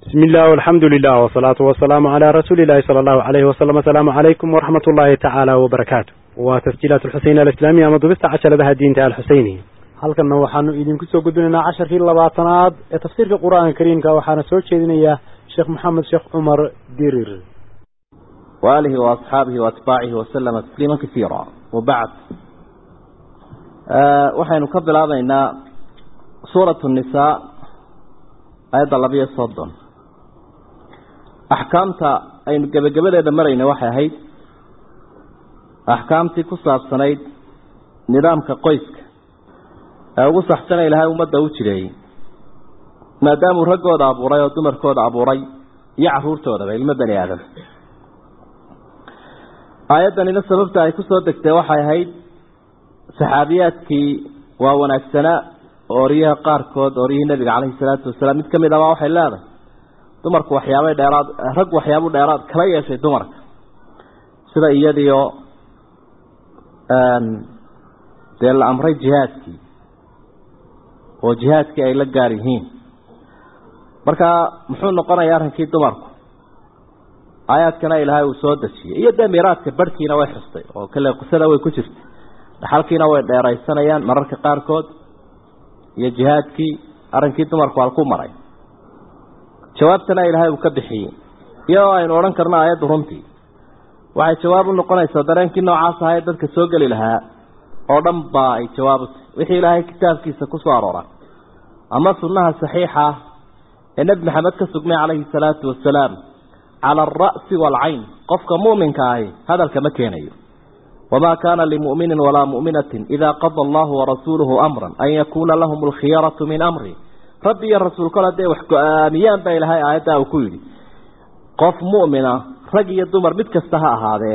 بسم الله والحمد لله والصلاة والسلام على رسول الله صلى الله عليه وسلم السلام عليكم ورحمة الله تعالى وبركاته وتسجيلات الحسين الإسلامية مضبست عشر بها الدين تعالى الحسيني halkanna waxaanu idinku soo gudbinaynaa casharkii labaatanaad ee tafsiirka qur-aanka kariimka waxaana soo jeedinayaa sheekh maxamed sheekh cumar dirir وآله وأصحابه وأتباعه وسلم تسليما كثيرا وبعد أه وحين نكبل هذا سورة النساء آيات اللبية صدن أحكامتا أي قبل قبل إذا مرينا وحي هيد أحكامتي كصاب سنيد نظامك قيسك ugu saxsana ilaahay ummadda u jireeyey maadaamuu raggooda abuuray oo dumarkooda abuuray iyo caruurtoodaba ilmo bani aadam aayaddanina sababta ay kusoo degtay waxay ahayd saxaabiyaadkii waa wanaagsanaa ooryaha qaarkood ooryihii nabiga caleyhi salaatu wasalaam mid kamid abaa waxay leedahay dumarku waxyaabay dheeraad rag waxyaabuu dheeraad kala yeeshay dumarka sida iyadiio dee la amray jihaadkii oo jihaadkii ay la gaar yihiin marka muxuu noqonayaa arrinkii dumarku aayaadkana ilaahay uu soo dejiyey iyo dee miiraadka barhkiina way xustay oo kale qisada way ku jirtay dhaxalkiina way dheeraysanayaan mararka qaarkood iyo jihaadkii arrinkii dumarku halku maray jawaabtana ilaahay uu ka bixiyey iyadoo aynu odhan karno aayaddu runtii waxay jawaab u noqonaysaa dareenkii noocaas ahaa ee dadka soo geli lahaa oo dhan baa ay jawaab u tahy wixii ilaahay kitaabkiisa ku soo aroora ama sunnaha saxiixa ah ee nebi maxamed ka sugmay calayhi salaatu wasalaam cala alra'si waalcayn qofka mu'minka ahi hadalka ma keenayo wamaa kaana limu'minin walaa mu'minatin idaa qada allahu warasuuluhu amran an yakuuna lahum alkhiyaratu min amri rabbi iyo rasuul kol hadday wax go-aamiyaan baa ilaahay aayaddaa uu ku yidhi qof mu'mina rag iyo dumar mid kasta ha ahaadee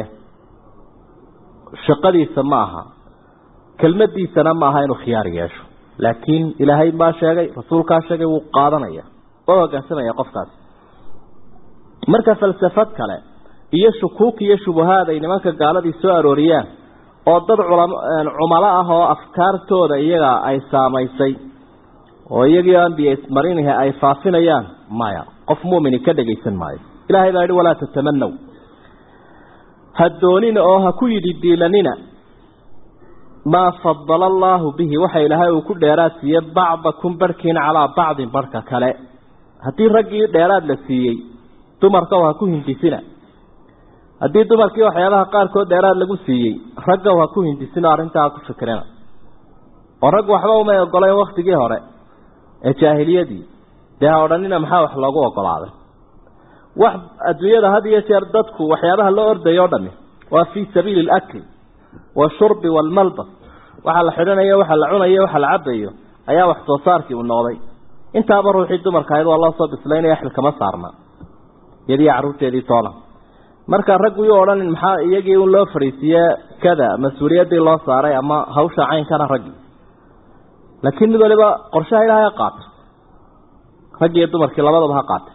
shaqadiisa ma aha kelmadiisana ma aha inuu khiyaar yeesho laakiin ilaahay baa sheegay rasuulkaa sheegay wuu qaadanaya waa hoggaansamaya qofkaasi marka falsafad kale iyo shukuuk iyo shubahaad ay nimanka gaaladii soo arooriyaan oo dad cumalo ah oo afkaartooda iyaga ay saamaysay oo iyagii ambiya marinihi ay faafinayaan maya qof mu'mini ka dhegaysan maayo ilahay baa yihi walaa tatamanaw ha doonina oo ha ku yidhi diilanina maa fadala allaahu bihi waxa ilaahay uu ku dheeraad siiye bacdakum barhkiin calaa bacdin barhka kale haddii raggii dheeraad la siiyey dumarkaw ha ku hindisina haddii dumarkii waxyaabaha qaarkood dheeraad lagu siiyey raggaw ha ku hindisina arrintaa ku fikrina oo rag waxba umay ogolayn waktigii hore ee jaahiliyadii dee ha odhanina maxaa wax loogu ogolaaday wax adduunyada had iyo jeer dadku waxyaabaha loo ordayo o dhami waa fii sabiili alakli washurbi waalmalbas waxa la xidhanayo waxa la cunayo waxa la cabayo ayaa wax soo saarkii uu noqday intaaba ruuxii dumarka ahayd waa loo soo bislaynaya xil kama saarna iyadii carruurteedii toona marka raggu yuu odhanin maxaa iyagii un loo fadhiisiiye kada mas-uuliyaddii loo saaray ama hawsha caynkana raggii laakiin mid waliba qorshaha ilaahay ha qaato raggiiyo dumarkii labadaba ha qaata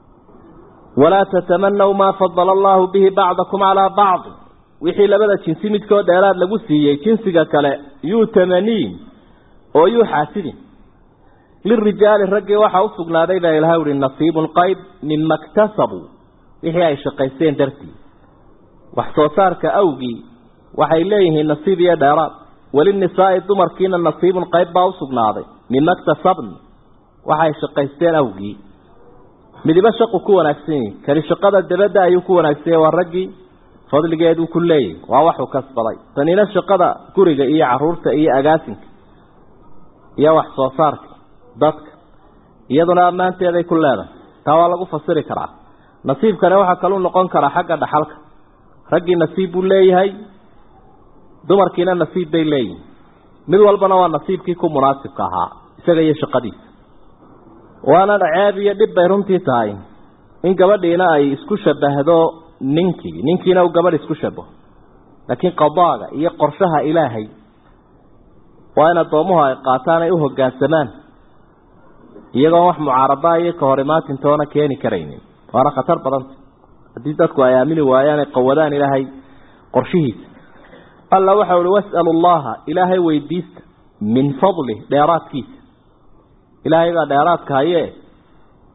walaa tatamanaw maa fadala allaahu bihi bacdakum calaa bacdi wixii labada jinsi midkood dheeraad lagu siiyey jinsiga kale yuu tamaniin oo yuu xaasidin lirijaali raggii waxaa u sugnaaday baa ilahay uhi nasiibun qayb mima ktasabuu wixii ay shaqaysteen dartii wax soo saarka awgii waxay leeyihiin nasiib iyo dheeraad welinisaa'i dumarkiina nasiibun qayb baa u sugnaaday mima ktasabn waxay shaqaysteen awgii midibo shaqu ku wanaagsan yihi kani shaqada dabadda ayuu ku wanaagsan yahy waa raggii fadligeeduu ku leeyahy waa waxuu kasbaday tanina shaqada guriga iyo caruurta iyo agaasinka iyo wax soo saarka dadka iyaduna ammaanteeday ku leedahay taa waa lagu fasiri karaa nasiibkani waxaa kaluu noqon karaa xagga dhaxalka raggii nasiib buu leeyahay dumarkiina nasiib bay leeyihin mid walbana waa nasiibkii ku munaasibka ahaa isaga iyo shaqadiisa waana ceeb iyo dhib bay runtii tahay in gabadhiina ay isku shabahdo ninkii ninkiina uu gabadh isku shabaho laakiin qadaaga iyo qorshaha ilaahay waa in addoomuhu ay qaataan ay u hoggaansamaan iyagoon wax mucaarabaa iyo ka hor imaatintoona keeni karaynin waana khatar badanta haddii dadku ay aamini waayaan ay qawadaan ilaahay qorshihiisa alla waxa uhi was'alu allaha ilaahay weydiista min fadlih dheeraadkiisa ilaahay baa dheeraadka hayee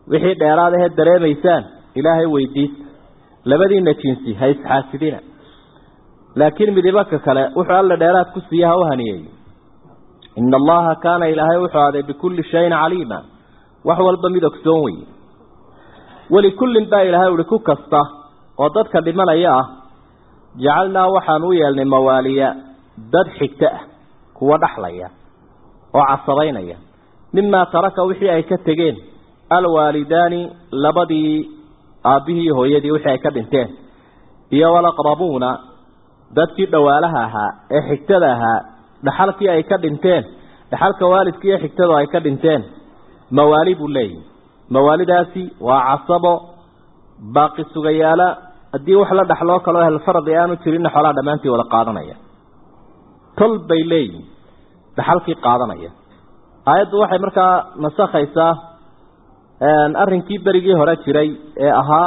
wixii dheeraad ahee dareemaysaan ilaahay weydiista labadiina jinsi ha isxaasidina laakiin midibaka kale wuxuu alla dheeraad ku siiya ha u haniyeeyo ina allaha kaana ilaahay wuxuu aaday bikulli shayin caliima wax walba mid ogsoon weye walikullin baa ilaahay uhi ku kasta oo dadka dhimanaya ah jacalnaa waxaan u yeelnay mawaaliya dad xigto ah kuwa dhaxlaya oo casabaynaya mimaa taraka wixii ay ka tegeen alwaalidaani labadii aabbihii hooyadii wixii ay ka dhinteen iyo walaqrabuuna dadkii dhawaalaha ahaa ee xigtada ahaa dhaxalkii ay ka dhinteen dhaxalka waalidkii iyo xigtadu ay ka dhinteen mawaali buu leeyahy mawaalidaasi waa casabo baaqi sugayaala haddii wax la dhaxloo kaloo ahlfaradi aanu jirinna xoolaha dhammaantii wada qaadanaya tol bay leeyihin dhaxalkii qaadanaya aayaddu waxay markaa nasakhaysaa arrinkii berigii hore jiray ee ahaa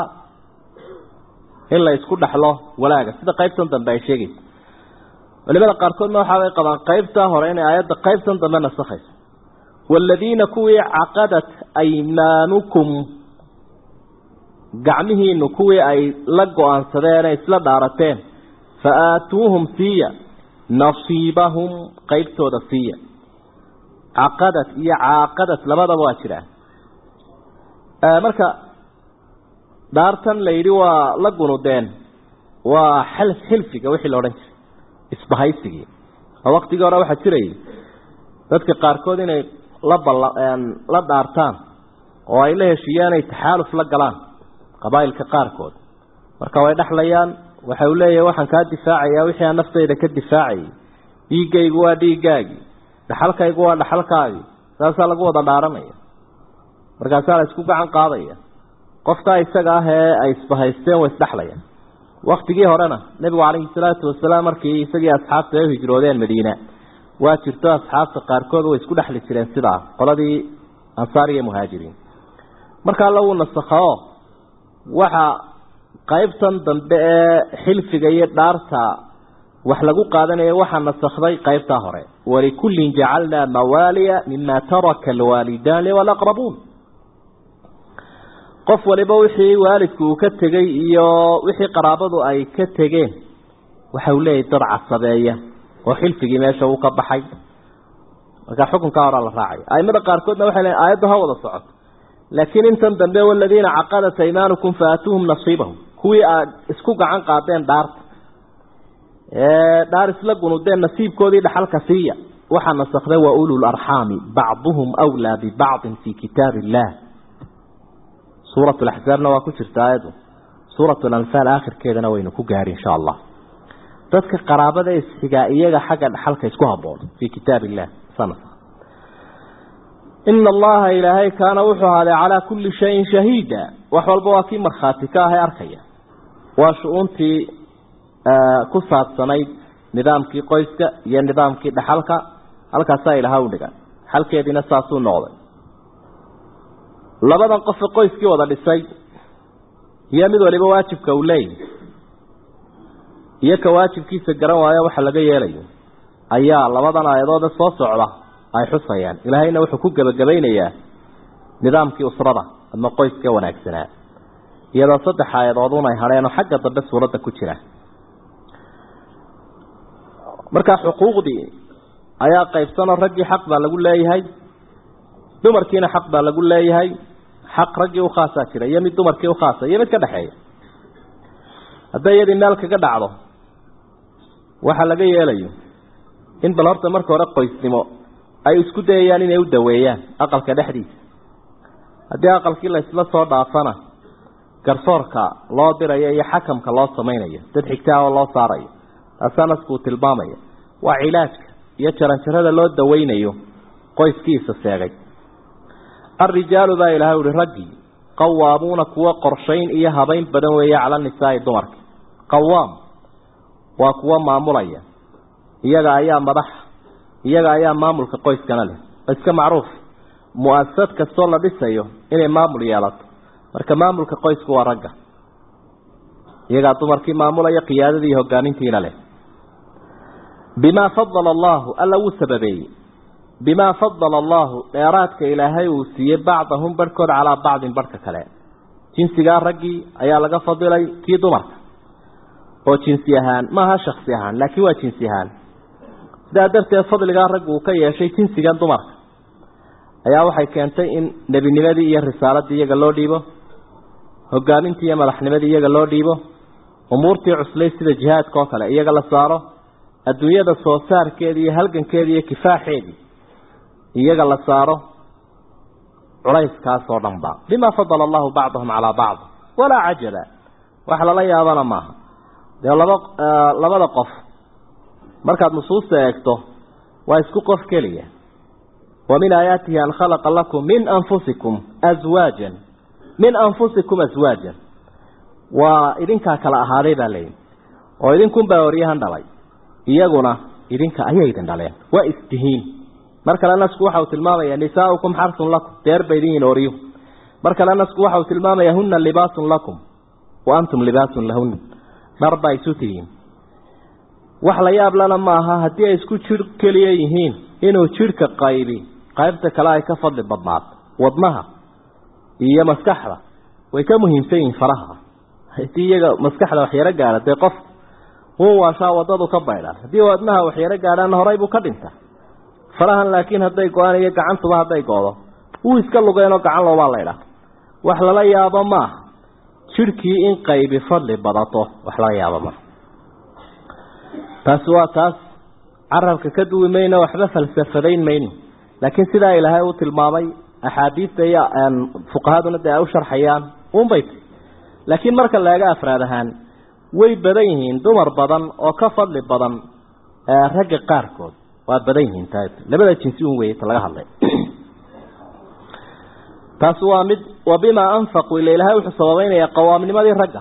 in la isku dhaxlo walaaga sida qaybtan dambe ay sheegaysa culimada qaarkoodna waxaabay qabaan qaybtaa hore inay aayadda qaybtan dambe nasakhayso waaladiina kuwii caqadat aymaanukum gacmihiinu kuwii ay la go-aansadeen ee isla dhaarateen fa aatuuhum siiya nasiibahum qaybtooda siiya caqadad iyo caaqadad labadaba waa jiraan marka dhaartan la yidhi waa la gunudeen waa xil xilfiga wixii la odhan jiray isbahaysigii oo waktigii hore waxaa jirayay dadka qaarkood inay la balla la dhaartaan oo ay la heshiiyaan ay taxaaluf la galaan qabaa'ilka qaarkood marka way dhexlayaan waxa uu leeyahay waxaan kaa difaacayaa wixii aan naftayda ka difaacayay dhiiggaygu waa dhiiggaagii dhaxalkaygu waa dhaxalkaagii saasaa lagu wada dhaaranaya markaasaa la isku gacan qaadaya qofkaa isaga ah ee ay isbahaysteen way isdhexlayaan waktigii horena nebigu calayhi salaatu wasalaam markii isagii asxaabta ay u hijroodeen madiina waa jirto asxaabta qaarkood way isku dhexli jireen sidaa qoladii ansaar iyo muhaajiriin marka alla wuu nasakhaoo waxa qaybtan dambe ee xilfiga iyo dhaarta wax lagu qaadanaya waxaa nasakhday qaybtaa hore walikullin jacalnaa mawaaliya mima taraka alwaalidaani walaqrabuun qof waliba wixii waalidku uu ka tegey iyo wixii qaraabadu ay ka tegeen waxa uu leeyahay dad casabeeya oo xilfigii meesha uu ka baxay marka xukunkaa horaa la raacaya aimada qaarkoodna waxay leeyiin aayaddu ha wada socoto laakiin intan dambe waladiina caqadat aymaanukum faatuuhum nasiibahum kuwii aad isku gacan qaadeen dhaarta ee dhaar isla gunudeen nasiibkoodii dhaxalka siiya waxaa nasakday wa ulul arxaami bacduhum wlaa bibacdin fii kitaab illah suurat laxzaabna waa ku jirta aayaddu suurat lanfaal aakhirkeedana waynu ku gaari insha allah dadka qaraabada isxigaa iyaga xagga dhaxalka isku haboon fii kitaab illah ina allaha ilaahay kaana wuxuu ahaaday calaa kulli shayin shahiida wax walba waa kii markhaati ka ahay arkaya waa shu-uuntii ku saabsanayd nidaamkii qoyska iyo nidaamkii dhaxalka halkaasaa ilaha u dhigan xalkeediina saasuu noqday labadan qofe qoyskii wada dhisay iyo mid waliba waajibka uu leeyahy iyo ka waajibkiisa garan waayo waxa laga yeelayo ayaa labadan aayadoode soo socda ay xusayaan ilaahayna wuxuu ku gebagabaynayaa nidaamkii usrada ama qoyska wanaagsanaa iyadoo saddex aayadoodun ay hadheenoo xagga dambe suuradda ku jira markaa xuquuqdii ayaa qaybsanoo raggii xaq baa lagu leeyahay dumarkiina xaq baa lagu leeyahay xaq raggii ukhaasaa jira iyo mid dumarkii ukhaasa iyo mid ka dhexeeya hadday iyadii meel kaga dhacdo waxa laga yeelayo in bal horta marka hore qoysnimo ay isku dayayaan inay u daweeyaan aqalka dhexdiisa haddii aqalkii la isla soo dhaafana garsoorka loo dirayo iyo xakamka loo samaynayo dad xigtaa oo loo saarayo taasaa naskuu tilmaamaya waa cilaajka iyo jaranjarada loo daweynayo qoyskiisa seegay alrijaalu baa ilahay uhi raggii qawaamuuna kuwa qorshayn iyo habayn badan weeye cala nisaa'i dumarka qawaam waa kuwa maamulaya iyaga ayaa madaxa iyaga ayaa maamulka qoyskana leh iska macruuf mu-asasad kastoo la dhisayo inay maamul yeelato marka maamulka qoysku waa ragga iyagaa dumarkii maamulaya qiyaadadii iyo hogaamintiina leh bimaa fadala allahu alla wuu sababeeyey bimaa fadala allahu dheeraadka ilaahay uu siiyey bacdahum barhkood calaa bacdin barhka kale jinsigaa raggii ayaa laga fadilay kii dumarka oo jinsi ahaan maaha shaksi ahaan laakiin waa jinsi ahaan sidaa darteed fadligaa raggu uu ka yeeshay jinsigan dumarka ayaa waxay keentay in nebinimadii iyo risaaladii iyaga loo dhiibo hogaamintii iyo madaxnimadii iyaga loo dhiibo umuurtii cuslay sida jihaadka oo kale iyaga la saaro adduunyada soo saarkeedii iyo halgankeedii iyo kifaaxeedii iyaga la saaro culayskaasoo dhan ba bima fadala allahu bacdahum calaa bacd walaa cajaba wax lala yaabana maaha dee laba labada qof markaad nusuusta eegto waa isku qof keliya wa min aayaatihi an khalaqa lakum min anfusikum aswaajan min anfusikum aswaajan waa idinkaa kala ahaaday baa leeyihi oo idinkunbaa oryahan dhalay iyaguna idinka ayay idin dhaleen waa istihiin mar kale nasku waxa uu tilmaamaya nisaaukum xarsun lakum deer bay idin yihin oryu mar kale nasku waxa uu tilmaamaya huna libaasun lakum wa antum libaasun lahuna dhar baa isu tihiin wax la yaab lana maaha haddii ay isku jir keliya yihiin inuu jidhka qaybi qaybta kale ay ka fadli badnaato wadnaha iyo maskaxda way ka muhiimsan yihiin faraha haddii iyaga maskaxda waxyaro gaara dee qof wuu waashaa wadadu ka baydhaan haddii wadnaha waxyaro gaadhaana horay buu ka dhinta farahan laakiin hadday go-aan iyo gacantuba hadday go-do wuu iska lugeenoo gacan loobaa laydhaa wax lala yaabo maaha jidhkii in qaybi fadli badato wax lala yaabo maaha taasi waa taas carabka ka duwi mayno waxba falsafadayn mayno laakiin sidaa ilaahay uu tilmaamay axaadiista iyo fuqahaduna dee ay u sharxayaan unbay ti laakiin marka laega afraad ahaan way badan yihiin dumar badan oo ka fadli badan ragga qaarkood waa badan yihiin t labada jinsi un wey ta laga hadlay taasi waa mid wa bimaa anfaquu ila ilaahay wuxuu sababeynaya qawaamnimadii ragga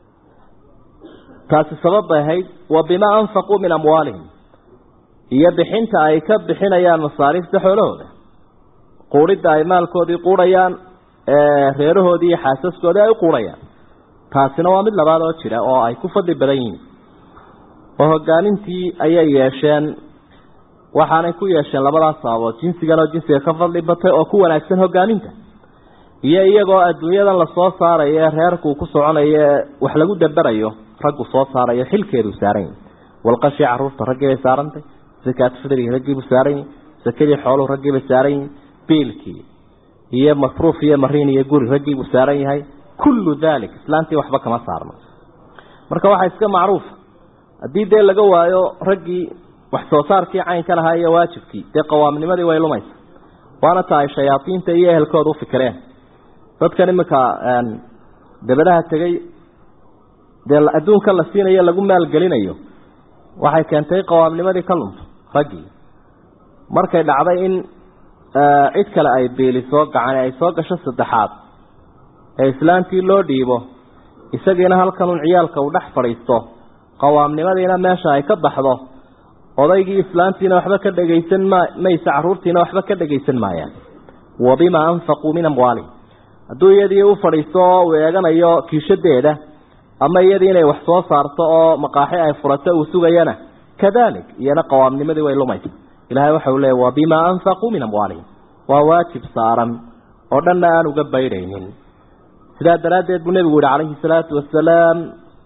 taasi sabab bay ahayd wa bimaa anfaquu min amwaalihim iyo bixinta ay ka bixinayaan masaariifta xoolahooda quudhidda ay maalkoodii quudhayaan reerahoodii iyo xaasaskoodii ay u quudhayaan taasina waa mid labaad oo jira oo ay ku fadli badan yihiin oo hogaamintii ayay yeesheen waxaanay ku yeesheen labadaas sababood jinsigan oo jinsiga ka fadli batay oo ku wanaagsan hogaaminta iyo iyagoo adduunyadan lasoo saarayo ee reerkuu ku soconayo ee wax lagu daberayo raggu soo saarayo xilkeedu saaran yahi walqashii caruurta raggii bay saarantay sakaat fidrigi raggiibuu saaran yahi sakadii xooluhu raggiibay saaran yihin biilkii iyo masruuf iyo mariin iyo guri raggiibuu saaran yahay kullu dalik islaantii waxba kama saarno marka waxaa iska macruufa haddii dee laga waayo raggii wax soo saarkii caynka lahaa iyo waajibkii dee qawaamnimadii way lumaysa waana ta ay shayaadiinta iyo ehelkooda u fikireen dadkan iminka dabadaha tegey dee adduunka la siinayo lagu maalgelinayo waxay keentay qawaamnimadii ka lunto raggii markay dhacday in cid kale ay beeliso gacani ay soo gasho saddexaad ee islaantii loo dhiibo isagiina halkanun ciyaalka uu dhex fadhiisto qawaamnimadiina meesha ay ka baxdo odaygii islaantiina waxba ka dhegaysan ma mayse caruurtiina waxba ka dhegaysan maayaan wa bimaa anfaquu min amwaalihim hadduu iyadii u fadhiisto oo uu eeganayo kiishadeeda ama iyadii inay wax soo saarto oo maqaaxi ay furato uu sugayana kadalik iyana qawaamnimadii way lumaysa ilahay waxa uu leeya wa bimaa anfaquu min amwaalihim waa waajib saaran oo dhanna aan uga baydhaynin sidaa daraaddeed buu nebigu yihi calayhi salaatu wasalaam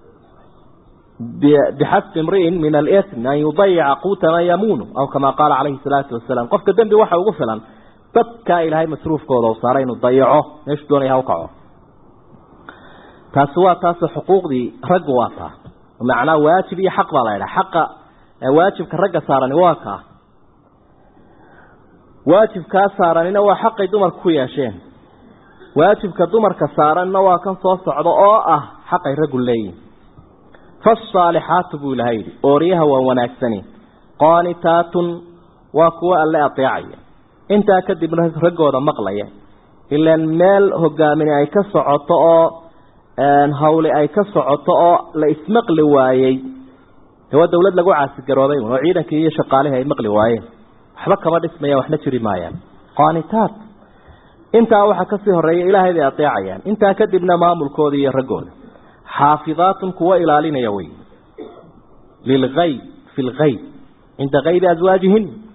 bixasbi imri'in min alism an yudayica quuta man yamuunu aw kama qaala calayhi salaatu wasalaam qofka dembi waxa ugu filan dadkaa ilaahay masruufkooda u saaray inuu dayaco meeshu doonaya ha u kaco taasi waa taas xuquuqdii raggu waa taa macnaa waajib iyo xaq baa la ydhaha xaqa waajibka ragga saarani waa kaa waajibkaa saaranina waa xaqay dumarka ku yeesheen waajibka dumarka saaranna waa kan soo socda oo ah xaqay raggu leeyihin faasaalixaatu buu ilahay yidhi ooryaha waa wanaagsani qaanitaatun waa kuwa alle adeecaya intaa kadibna raggooda maqlaya ilaan meel hogaamini ay ka socoto oo hawli ay ka socoto oo la ismaqli waayey waa dawlad lagu caasigaroobay oo ciidankii iyo shaqaalihii ay maqli waayeen waxba kama dhismayaan waxna jiri maayaan qaanitaat intaa waxaa kasii horeeya ilaahay bay adeecayaan intaa kadibna maamulkooda iyo raggooda xaafidaatun kuwa ilaalinaya wey lilgayb fi lgayb cinda kaybi aswaajihin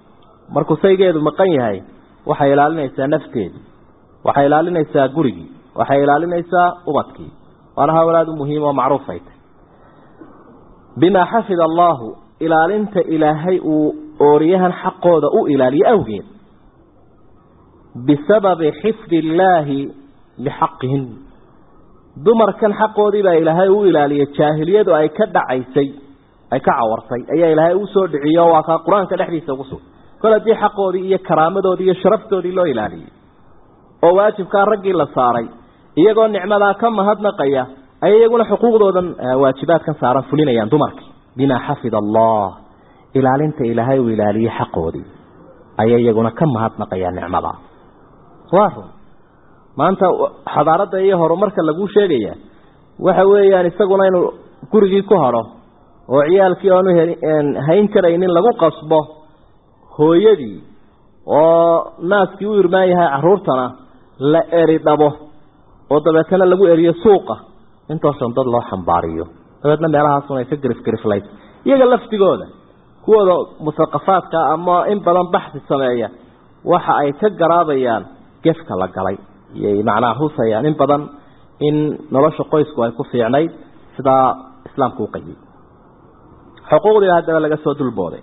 markuu saygeedu maqan yahay waxay ilaalinaysaa nafteedu waxay ilaalinaysaa gurigii waxay ilaalinaysaa ubadkii waana hawl aada u muhiim oo macruuf ay tahy bimaa xafida allaahu ilaalinta ilaahay uu ooriyahan xaqooda u ilaaliyo awgeed bisababi xifdi illaahi lixaqihin dumarkan xaqoodii baa ilaahay u ilaaliyay jaahiliyadu ay ka dhacaysay ay ka cawartay ayaa ilaahay u soo dhiciyo waa kaa qur-aanka dhexdiisa ugu sug kol haddii xaqoodii iyo karaamadoodii iyo sharaftoodii loo ilaaliyey oo waajibkaa raggii la saaray iyagoo nicmadaa ka mahadnaqaya ayay iyaguna xuquuqdoodan waajibaadkan saaran fulinayaan dumarkii bimaa xafida allah ilaalinta ilaahay uu ilaaliyey xaqoodii ayay iyaguna ka mahadnaqayaan nicmadaa waa run maanta xadaaradda iyo horumarka laguu sheegaya waxa weeyaan isaguna inuu gurigii ku hadho oo ciyaalkii oanu hayn karaynin lagu qasbo hooyadii oo naaskii u irmaan yahay caruurtana la eri dhabo oo dabeetana lagu eriyo suuqa intoosan dad loo xambaariyo dabeedna meelahaasun ay ka garifgariflayd iyaga laftigooda kuwooda musaqafaadka ama in badan baxsi sameeya waxa ay ka garaabayaan gefka la galay iyay macnaha husayaan in badan in nolosha qoysku ay ku fiicnayd sidaa islaamku u qayiyey xuquuqdiiba haddaba laga soo dulbooday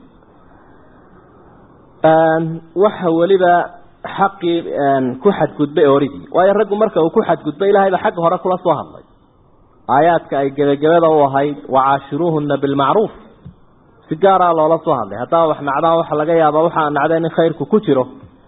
waxa weliba xaqii ku xadgudbay oorigii waayo raggu marka uu ku xadgudbay ilaahay baa xagga hore kula soo hadlay aayaadka ay gebagabada u ahayd wacaashiruuhuna bilmacruuf si gaaraa loola soo hadlay haddaba wax nacdaan waxa laga yaabaa waxaa nacdeen in khayrku ku jiro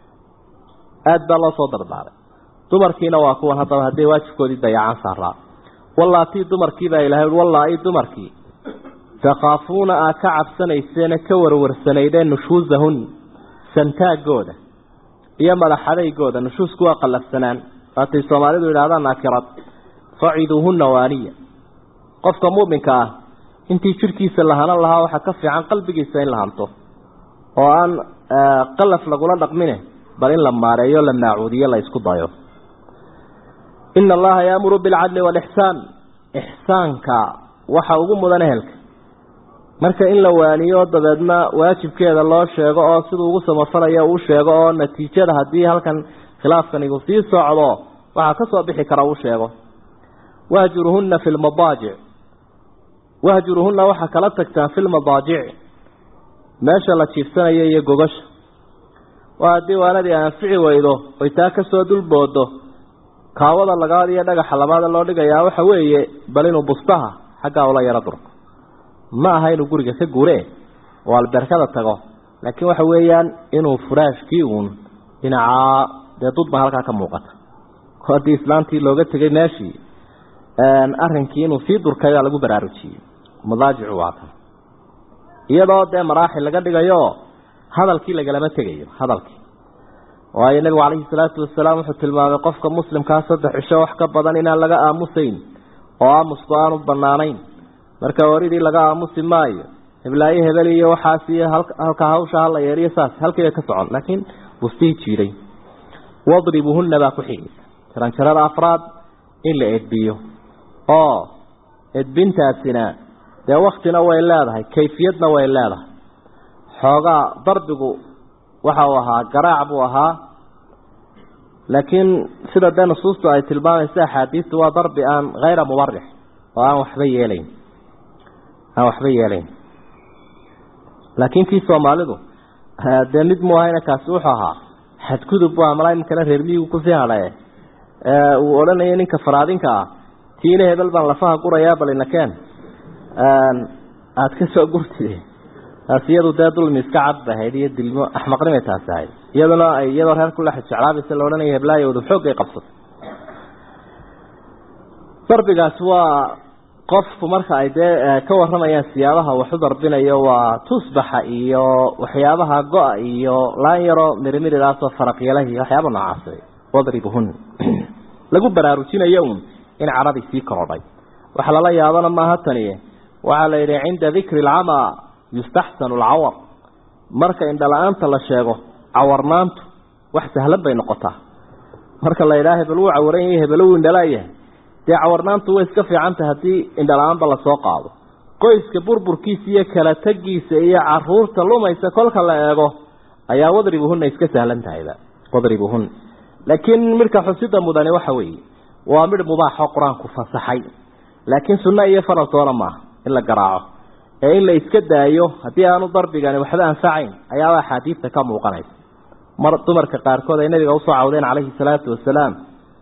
aada baa loo soo dardaaray dumarkiina waa kuwan haddaba hadday waajibkoodii dayacaan saaraa wallaatii dumarkii baa ilahay ui wallaa-i dumarkii takhaafuuna aa ka cabsanayseena ka warwarsanaydeen nushuusahun santaagooda iyo madaxadaygooda nushuusku waa qallafsanaan waatay soomaalidu yidhahdaan naakirad faciduuhunna waaniya qofka mu'minka ah intii jidhkiisa la hanan lahaa waxaa ka fiican qalbigiisa in la hanto oo aan qalaf lagula dhaqmine bal in la maareeyo la maacuudiyo la isku dayo ina allaha yaamuru bilcadli waalixsaan ixsaanka waxa ugu mudan ehelka marka in la waaniyo dabeedna waajibkeeda loo sheego oo siduu ugu samafalayo uu sheego oo natiijada haddii halkan khilaafkan igu sii socdo waxaa ka soo bixi kara uu sheego wahjuruhunna fi lmadaajic wahjuruhunna waxaa kala tagtaan fi lmadaajic meesha la jiifsanayo iyo gogasha waa haddii waanadii anfici weydo oy taa ka soo dulboodo kaawada lagaad iyo dhagaxa labaada loo dhigayaa waxa weeye bal inuu bustaha xaggaa ula yaro durko ma aha inuu guriga ka gure oo albeerkada tago laakiin waxa weeyaan inuu furaashkii uun dhinacaa dee dudba halkaa ka muuqata haddii islaantii looga tegay meeshii arrinkii inuu sii durkay baa lagu baraarujiyey madaajicu waa kan iyadoo dee maraaxil laga dhigayo hadalkii lagalama tegayo hadalkii waayo nebigu calayhi salaatu wasalaam wuxuu tilmaamay qofka muslimkaa saddex cisho wax ka badan inaan laga aamusayn oo aamusku aanu banaanayn marka waridii laga aamusi maayo heblaayo hebel iyo waxaas iyo halka hawsha hala yeeriyo saas halkii bay ka socon laakiin bustihii jiiday wadribuhunna baa ku xigaysa jaranjarada afraad in la edbiyo oo edbintaasina dee waktina way leedahay kayfiyadna way leedahay xoogaa darbigu waxa uu ahaa garaac buu ahaa laakiin sida dee nusuustu ay tilmaamaysa axaadiistu waa darbi aan hayra mubarix oo aan waxba yeelayn aan waxba yeelayn laakiin kii soomaalidu dee mid mu ahayna kaasi wuxuu ahaa xadgudub bu amala iminkana reer miyigu kusii hadhaye uu odhanayo ninka faraadinka ah tiina hebel baan lafaha gurayaa balinakeen aada ka soo gurtide taas iyadu dee dulmi iska cad bay ahayd iyo dilmo axmaqnimay taasi ahayd iyaduna ay iyadoo reer kula jeclaabaysa la odhanayo heblaayowda xoogay qabsatay darbigaas waa qofku marka ay dee ka waramayaan siyaabaha waxu darbinayo waa tusbaxa iyo waxyaabaha go-a iyo laan yaro mirimiridaasoo faraqyalahi waxyaaba noocaas wadribuhun lagu baraarujinayo un in caradii sii korodhay waxa lala yaabana maaha tani waxaa la yidhi cinda dikri alcamaa yustaxsanu alcawar marka indhala-aanta la sheego cawarnaantu wax sahlan bay noqotaa marka la yidhaha hebel wuu cawaran yahay hebel wuu indhalaayahay dee cawarnaantu way iska fiicantah haddii indhala-aanba lasoo qaado qoyska burburkiisa iyo kala tegiisa iyo caruurta lumaysa kolka la eego ayaa wadribuhuna iska sahlan tahayba wadribuhuna laakiin midhka xusida mudani waxa weeye waa midh mubaaxo qur-aanku fasaxay laakiin sunno iyo faraltoona maaha in la garaaco ee in la iska daayo haddii aanu darbigani waxba anfacayn ayaaba axaadiista ka muuqanaysa mar dumarka qaarkood ay nabiga usoo cawdeen calayhi salaatu wasalaam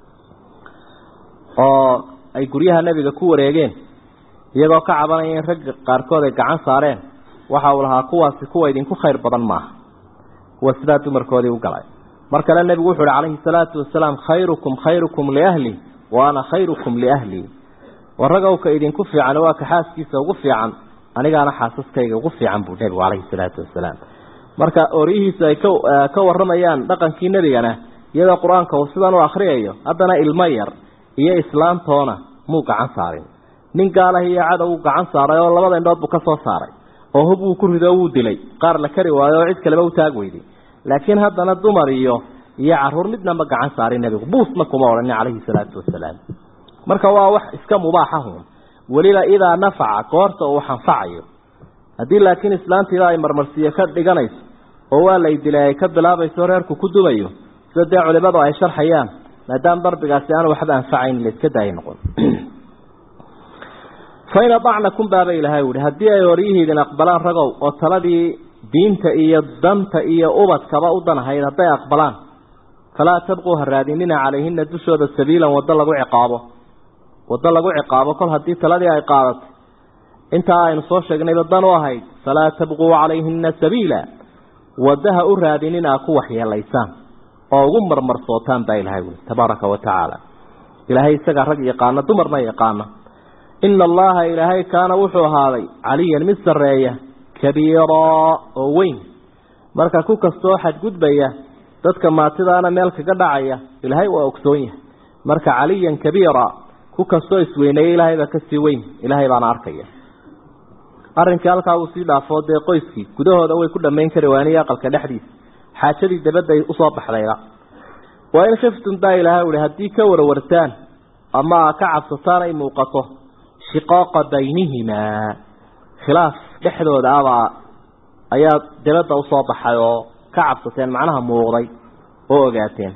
oo ay guryaha nebiga ku wareegeen iyagoo ka cabanaya in ragga qaarkood ay gacan saareen waxa uu lahaa kuwaasi kuwa idinku khayr badan maaha kuwa sidaa dumarkoodii u galay mar kale nebigu wuxu uhi calayhi salaatu wasalaam khayrukum khayrukum liahli wa ana khayrukum liahli waragowka idinku fiican waa ka xaaskiisa ugu fiican anigaana xaasaskayga ugu fiican buu nebigu calayhi salaatu wasalaam marka oryihiisu ay ka waramayaan dhaqankii nebigana iyadoo qur-aanka uu sidan u akriyayo haddana ilmo yar iyo islaamtoona muu gacan saarin nin gaalah iyo cadow uu gacan saaray oo labada indhood buu ka soo saaray oo hub uu ku rido wuu dilay qaar la kari waayo oo cid kaleba u taag weyday laakiin haddana dumar iyo iyo caruur midna ma gacan saarin nebigu buusna kuma odhanin calayhi salaatu wasalaam marka waa wax iska mubaaxahun weliba idaa nafaca goorta uu xanfacayo haddii laakiin islaantiida ay marmarsiiyo ka dhiganayso oo waa lay dilay ay ka bilaabayso reerku ku dumayo sida dee culimadu ay sharxayaan maadaama darbigaasi aanu waxba anfacayn la iska daaya noqon fain adacnakum baaba ilaahay uhi haddii ay horyihiidin aqbalaan ragow oo taladii diinta iyo danta iyo ubadkaba u danahayd hadday aqbalaan falaa tabquu ha raadinina calayhina dushooda sabiilan waddo lagu ciqaabo waddo lagu ciqaabo kol haddii taladii ay qaadatay intaa aynu soo sheegnayba dan u ahayd falaa tabquu calayhina sabiila waddaha u raadinin aa ku waxyeelaysaan oo ugu marmarsootaan baa ilahay wuli tabaaraka wa tacaala ilaahay isagaa rag yaqaana dumarna yaqaana ina allaha ilaahay kaana wuxuu ahaaday caliyan mid sarreeya kabiiraa oo weyn marka ku kastoo xadgudbaya dadka maatidaana meel kaga dhacaya ilaahay waa ogsoon yahay marka caliyan kabiira ku kastoo isweyneeya ilaahay baa kasii weyn ilaahay baana arkaya arrinkii halkaa uu sii dhaafoo dee qoyskii gudahooda way ku dhammayn kari waaniyo aqalka dhexdiisa xaajadii dabadday usoo baxdayba waa in khiftum baa ilaahay uhi haddii ka warwartaan ama ka cabsataan ay muuqato shiqaaqa baynihimaa khilaaf dhexdooda abaa ayaa dabadda usoo baxay oo ka cabsateen macnaha muuqday oo ogaateen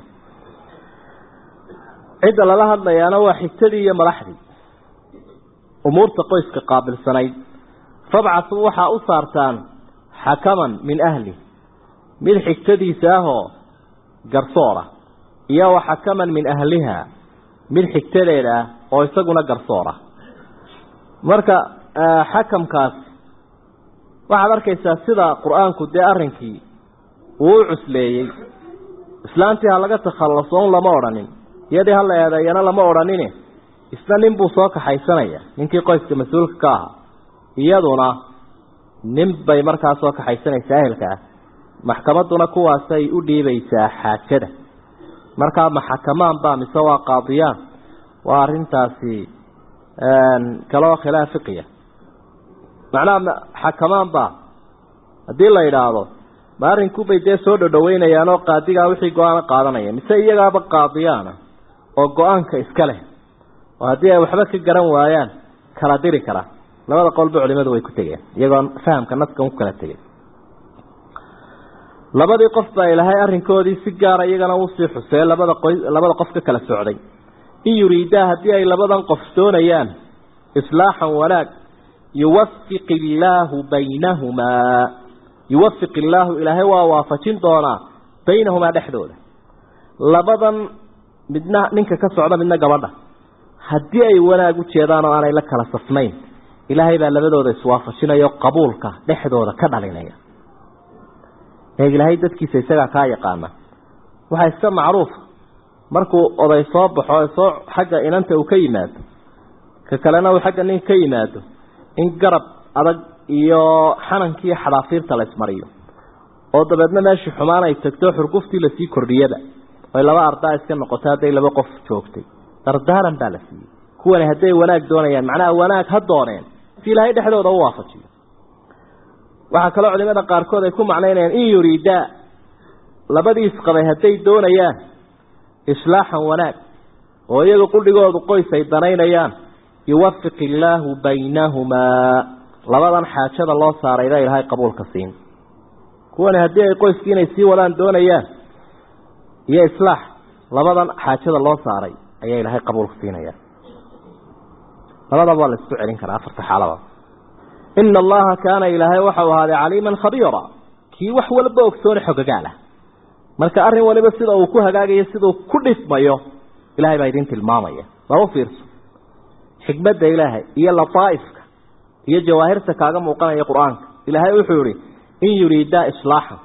cidda lala hadlayaana waa xigtadii iyo madaxdii umuurta qoyska qaabilsanayd fabcasuu waxaa u saartaan xakaman min ahli mid xigtadiisa ahoo garsoora iyo wa xakaman min ahliha mid xigtadeeda ah oo isaguna garsoora marka xakamkaas waxaad arkaysaa sida qur-aanku dee arrinkii uu u cusleeyey islaantii ha laga takhallaso un lama odhanin iyadii hala eedeeyana lama odhanine isna nin buu soo kaxaysanaya ninkii qoyska mas-uulka ka ahaa iyaduna nin bay markaa soo kaxaysanaysaa ehelka ah maxkamadduna kuwaasay u dhiibaysaa xaajada markaa ma xakamaan baa mise waa qaadiyaan waa arrintaasi kaloo khilaaf fiqiya macnaha xakamaan baa haddii la yidhaahdo ma arrinkubay dee soo dhodhoweynayaan oo qaadigaa wixii go-aana qaadanaya mise iyagaaba qaadiyaana oo go-aanka iska leh oo haddii ay waxba ka garan waayaan kala diri kara labada qolba culimadu way ku tegeen iyagoo fahamka naskan ku kala tegay labadii qof baa ilaahay arrinkoodii si gaara iyagana usii xusee labada qoy labada qof ka kala socday in yuriidaa haddii ay labadan qof doonayaan islaaxan wanaag yuwafiq illaahu baynahumaa yuwafiq illaahu ilaahay waa waafajin doonaa baynahumaa dhexdooda labadan midna ninka ka socda midna gabadha haddii ay wanaag u jeedaan oo aanay la kala safnayn ilaahay baa labadooda iswaafajinayo qabuulka dhexdooda ka dhalinaya ee ilaahay dadkiisa isagaa kaa yaqaana waxaa iska macruufa markuu oday soo baxo soo xagga inanta uu ka yimaado ka kalena uu xagga nin ka yimaado in garab adag iyo xanankii xadaafiirta la ismariyo oo dabeedna meeshii xumaan ay tagto xurguftii lasii kordhiyaba oy laba ardaa iska noqoto hadday laba qof joogtay dardaaran baa la siiyey kuwani hadday wanaag doonayaan macnaha wanaag ha dooneen si ilaahay dhexdooda u waafajiyo waxaa kaloo culimada qaarkood ay ku macnaynayaan in yuriidaa labadii isqabay hadday doonayaan islaaxan wanaag oo iyaga qudhigoodu qoys ay danaynayaan yuwafiq illaahu baynahumaa labadan xaajada loo saarayba ilaahay qabuulka siin kuwani haddii ay qoyskii inay sii wadaan doonayaan iyo islaax labadan xaajada loo saaray ayaa ilaahay qabuulka siinaya labadaba waa la isku celin karaa afarta xaalaba ina allaha kaana ilaahay waxau ahaaday caliiman khabiira kii wax walba ogsooni xogagaal ah marka arrin waliba sida uu ku hagaagayo siduu ku dhismayo ilahay baa idin tilmaamaya waa u fiirso xikmadda ilaahay iyo lataaifka iyo jawaahirta kaaga muuqanaya qur-aanka ilaahay wuxuu yihi in yuriidaa islaaxan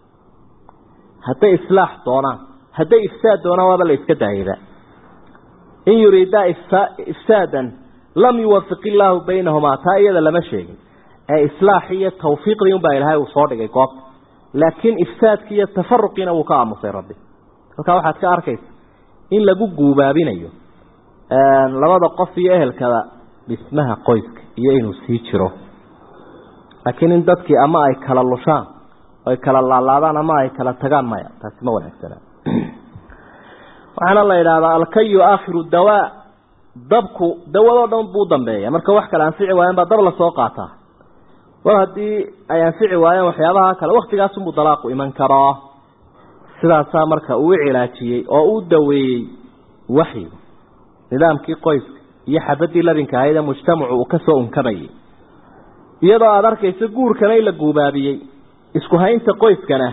hadday islaax doonaan hadday ifsaad doonaan waaba la iska daayaba in yuriidaa ifsaadan lam yuwafiq illaahu baynahumaa taa iyada lama sheegin ee islaaxii iyo tawfiiqdii unbaa ilaahay uu soo dhigay goobta laakiin ifsaadkii iyo tafaruqiina wuu ka aamusay rabbi halkaa waxaad ka arkaysa in lagu guubaabinayo labada qof iyo ehelkada dhismaha qoyska iyo inuu sii jiro laakiin in dadkii ama ay kala lushaan ay kala laalaadaan ama ay kala tagaan maya taasi ma wanaagsana waxaana la yidhaahdaa alkayu aakhiru dawaa dabku dawadoo dhan buu dambeeya marka wax kale anfici waayeen baa dab lasoo qaataa war haddii ay anfici waayeen waxyaabaha kale waktigaasunbuu dalaaqu iman karaa sidaasaa marka uu cilaajiyey oo uu daweeyey waxyigu nidaamkii qoyska iyo xabadii labinka ahayd ee mujtamacu uu kasoo unkamayay iyadoo aada arkayso guurkana in la guubaabiyey isku haynta qoyskana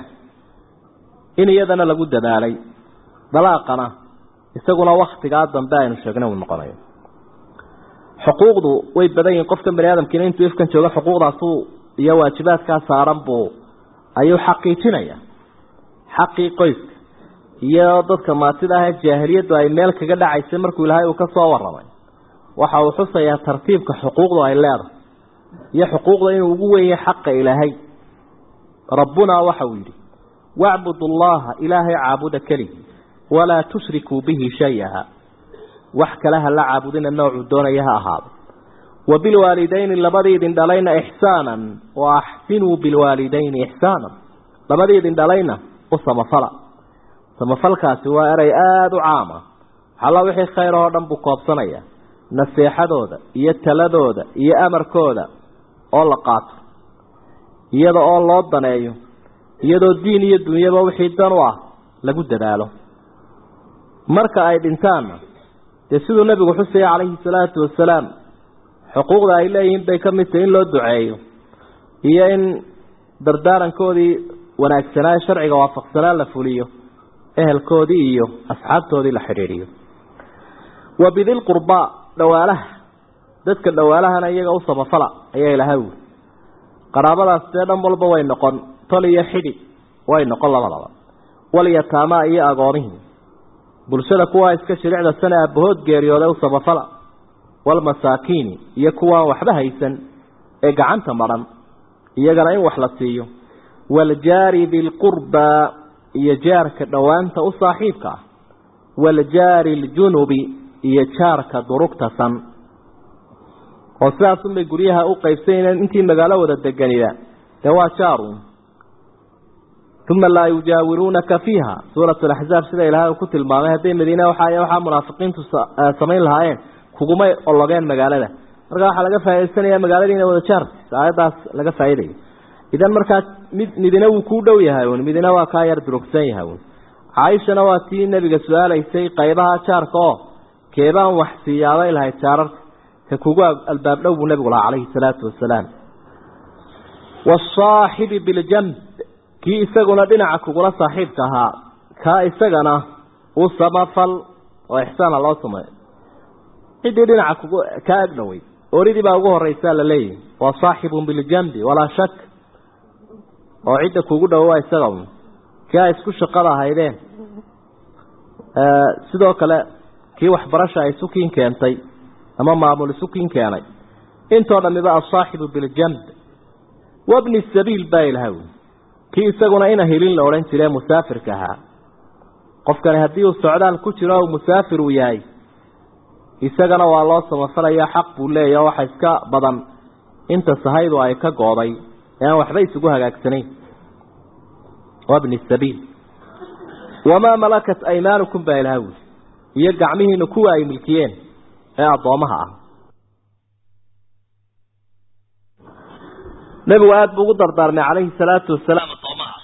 in iyadana lagu dadaalay dalaaqana isaguna waktigaa dambe aynu sheegnay uu noqonayo xuquuqdu way badan yihiin qofkan bani aadamkiina intuu ifkan joogo xuquuqdaasuu iyo waajibaadkaa saaran buu ayuu xaqiijinaya xaqii qoyska iyo dadka maatida ah ee jaahiliyaddu ay meel kaga dhacaysay markuu ilaahay uu ka soo warramay waxa uu xusayaa tartiibka xuquuqdu ay leedahay iyo xuquuqda inuu ugu weyn yahay xaqa ilaahay rabbunaa waxa uu yidhi wacbudu allaha ilaahay caabuda keligii walaa tushrikuu bihi shay-a wax kale ha la caabudina noocuu doonaya ha ahaado wa bilwaalidayni labadii idin dhalayna ixsaanan wa axsinuu bilwaalidayni ixsaanan labadii idin dhalayna u samafala samafalkaasi waa erey aada u caama xalla wixii khayr oo dhan buu koobsanaya naseexadooda iyo taladooda iyo amarkooda oo la qaato iyada oo loo daneeyo iyadoo diin iyo dunyaba wixii dan u ah lagu dadaalo marka ay dhintaanna dee siduu nebigu xusaya calayhi salaatu wasalaam xuquuqda ay leeyihiin bay ka mid tahay in loo duceeyo iyo in dardaarankoodii wanaagsanaa ee sharciga waafaqsanaa la fuliyo ehelkoodii iyo asxaabtoodii la xidhiidhiyo wa bidil qurbaa dhawaalaha dadka dhawaalahana iyaga u samafala ayaa ilaha wuli qaraabadaas dee dhan walba way noqon tol iyo xidhi way noqon labadaba walyataamaa iyo agoonihii bulshada kuwaa iska shiricda sana aabahood geeriyooday u samafala walmasaakiini iyo kuwaan waxba haysan ee gacanta madhan iyagana in wax la siiyo waaljaari dilqurbaa iyo jaarka dhowaanta u saaxiibka ah waaljaari ljunubi iyo jaarka durugta san oo sidaasunbay guryaha u qaybsanayeen intii magaalo wada deganiba dee waa jaarun uma laa yujaawiruunaka fiiha suurat laxzaab sida ilaahay uu ku tilmaamay hadday madiine waxa waxaa munaafiqiintu samayn lahaayeen kugumay ologeen magaalada marka waxaa laga faaidaysanaya magaaladiina wada jaartis aayaddaas laga faa'idayo idan markaa mid midina wuu kuu dhow yahay un midina waa kaa yar durugsan yahay un caaishana waa tii nebiga su-aalaysay qaybaha jaarka oo keebaan wax siiyaabay lahayd jaararka ka kugu albaab dhow buu nebigu lahaa calayhi salaatu wasalaam wasaaxibi biljanb kii isaguna dhinaca kugula saaxiibka ahaa kaa isagana u samafal oo ixsaana loo sameeyo ciddii dhinaca kugu kaa ag dhoway oridii baa ugu horeysaa la leeyahy waa saaxibun biljanbi walaa shak oo cidda kugu dhowo waa isaga un kii ay isku shaqada ahaydeen sidoo kale kii waxbarasha ay sukiin keentay ama maamul isukiin keenay intoo dhamiba asaaxibu biljanb wabni sabiil baa ilahay kii isaguna ina hilin la odhan jire musaafirka ahaa qofkani haddii uu socdaal ku jiro o musaafir uu yahay isagana waa loo samafalaya xaq buu leeyahy waxa iska badan inta sahaydu ay ka gooday ee aan waxba isugu hagaagsanayn wabni sabiil wamaa malakat aymaanukum baa ilaha wuli iyo gacmihiina kuwa ay milkiyeen ee addoomaha ah nebigu aada buu ugu dardaarmay calayhi salaatu wasalaam addoomaha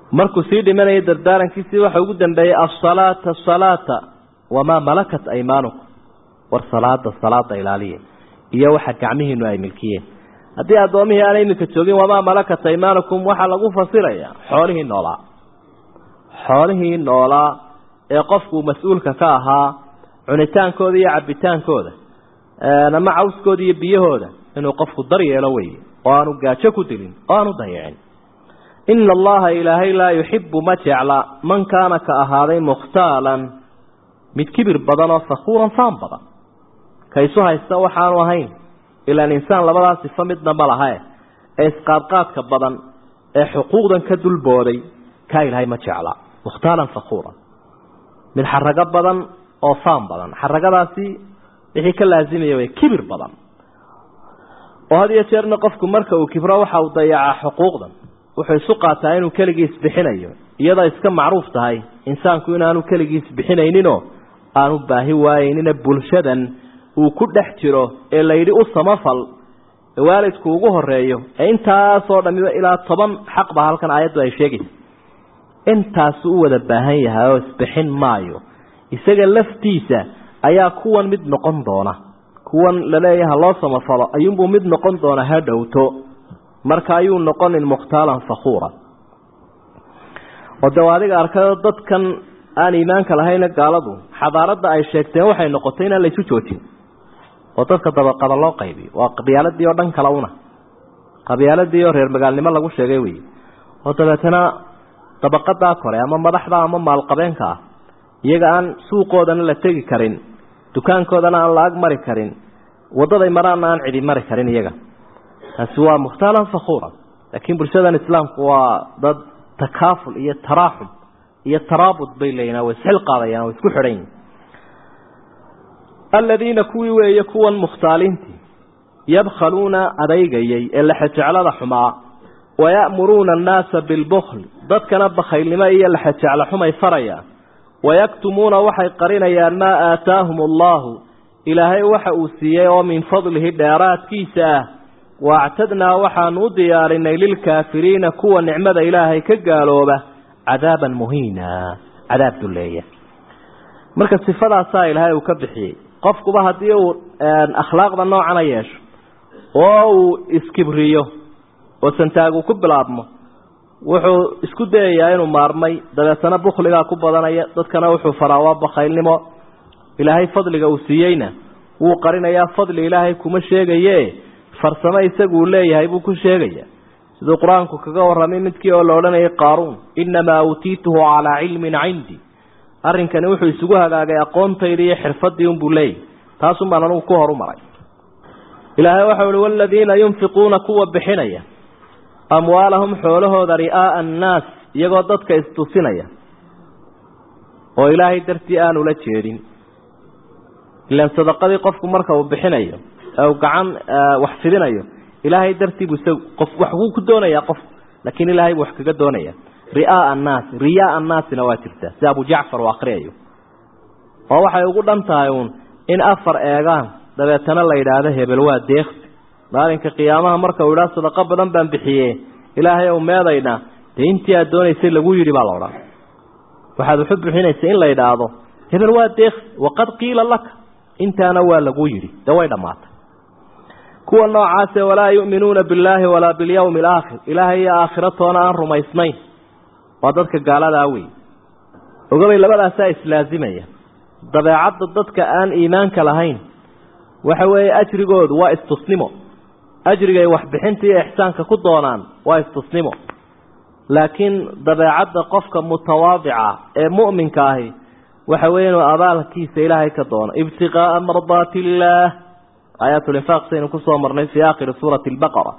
markuu sii dhimanayay dardaarankiisii waxa ugu dambeeyey asalaata asalaata wamaa malakat aymaanukum war salaada salaada ilaaliya iyo waxa gacmihiinu ay milkiyeen haddii addoomihii aan iminka joogin wamaa malakat aymaanukum waxaa lagu fasirayaa xoolihii noolaa xoolihii noolaa ee qofku mas-uulka ka ahaa cunitaankooda iyo cabitaankooda ama cawskooda iyo biyahooda inuu qofku daryeelo weye oo aanu gaajo ku dilin oo aanu dayicin ina allaha ilaahay laa yuxibu ma jecla man kaana ka ahaaday mukhtaalan mid kibir badan oo fakuuran faan badan ka isu haysta waxaanu ahayn ilaan insaan labadaa sifo midna ma lahae ee isqaadqaadka badan ee xuquuqdan ka dulbooday kaa ilaahay ma jecla mukhtaalan fakuuran mid xarago badan oo faan badan xaragadaasi wixii ka laasimaya way kibir badan oo had iyo jeerna qofku marka uu kibro waxa uu dayacaa xuquuqdan wuxuu isu qaataa inuu keligiis bixinayo iyadoo iska macruuf tahay insaanku inaanu keligiis bixinayninoo aanu baahi waayeynina bulshadan uu ku dhex jiro ee layidhi u samafal ee waalidku ugu horeeyo ee intaasoo dhamiba ilaa toban xaq baa halkan aayaddu ay sheegaysa intaasu u wada baahan yahay oo isbixin maayo isaga laftiisa ayaa kuwan mid noqon doona kuwan laleeyaha loo samafalo ayuunbuu mid noqon doona ha dhowto marka ayuu noqonin mukhtaalan fakuuran oo de adiga arkayo dadkan aan iimaanka lahayna gaaladu xadaaradda ay sheegteen waxay noqotay inaan laysu joojin oo dadka dabaqada loo qaybiyo waa qabyaaladii oo dhan kale una qabyaaladii oo reer magaalnimo lagu sheegay wey oo dabeetana dabaqadaa kore ama madaxda ama maalqabeenka ah iyaga aan suuqoodana la tegi karin dukaankoodana aan la-ag mari karin wadaday maraana aan cidi mari karin iyaga taasi waa mukhtaalan fakuuran laakiin bulshadan islaamku waa dad takaaful iyo taraaxum iyo taraabud bay leeyihin way isxil qaadayaan way isku xidhan yihin aladiina kuwii weeye kuwan mukhtaaliintii yabkhaluuna adeygayay ee lexejeclada xumaa waya'muruuna annaasa bilbukl dadkana bakhaylnimo iyo lexejeclo xumay farayaan wayaktumuuna waxay qarinayaan maa aataahum allahu ilaahay waxa uu siiyey oo min fadlihi dheeraadkiisa ah waactadnaa waxaanu u diyaarinay lilkaafiriina kuwa nicmada ilaahay ka gaalooba cadaaban muhiina cadaab duleeya marka sifadaasaa ilaahay uu ka bixiyey qofkuba haddii uu akhlaaqda noocana yeesho oo uu iskibriyo oo santaagu ku bilaabmo wuxuu isku dayayaa inuu maarmay dabeetana bukhligaa ku badanaya dadkana wuxuu faraa waa bakhaylnimo ilaahay fadliga uu siiyeyna wuu qarinayaa fadli ilaahay kuma sheegaye farsamo isaguu leeyahay buu ku sheegaya siduu qur-aanku kaga warramay midkii oo la odhanayay qaaruun innamaa uutiituhu calaa cilmin cindi arrinkani wuxuu isugu hagaagay aqoontayda iyo xirfadii unbuu leeyahy taasun baan anugu ku horumaray ilaahay waxau ihi waladiina yunfiquuna kuwa bixinaya amwaalahum xoolahooda ri'aa'a annaas iyagoo dadka istusinaya oo ilaahay dartii aanu la jeedin ilaan sadaqadii qofku marka uu bixinayo ee uu gacan wax fidinayo ilaahay dartii buu isagu qof wax wuu ku doonayaa qof laakiin ilaahay buu wax kaga doonaya ri'aa'a annaasi riyaa annaasina waa jirtaa sida abu jacfar uu akhriyayo oo waxay ugu dhan tahay uun in afar eegaan dabeetana la yidhaahdo hebel waa deeqsi maalinka qiyaamaha marka uu idhaha sadaqo badan baan bixiye ilaahay ou meedayna dee intii aad doonaysay lagu yidhi baa la odhan waxaad waxu bixinaysa in la yidhaahdo hebel waa deeqsi waqad qiila laka intaana waa lagu yidhi dee way dhammaatay kuwa noocaase walaa yu'minuuna billaahi walaa bilyawmi alaakhir ilaahay iyo aakhiratoona aan rumaysnayn waa dadka gaaladaa wey ogabay labadaasaa islaasimaya dabeecadda dadka aan iimaanka lahayn waxa weeye ajrigoodu waa istusnimo ajrigay waxbixinta iyo ixsaanka ku doonaan waa istusnimo laakiin dabeecadda qofka mutawaadica ee mu'minka ahi waxa weeye inuu abaalkiisa ilaahay ka doono ibtiqaa'a mardaati illaah aayaatulinfaaq saynu kusoo marnay fii aakhiri suurati albaqara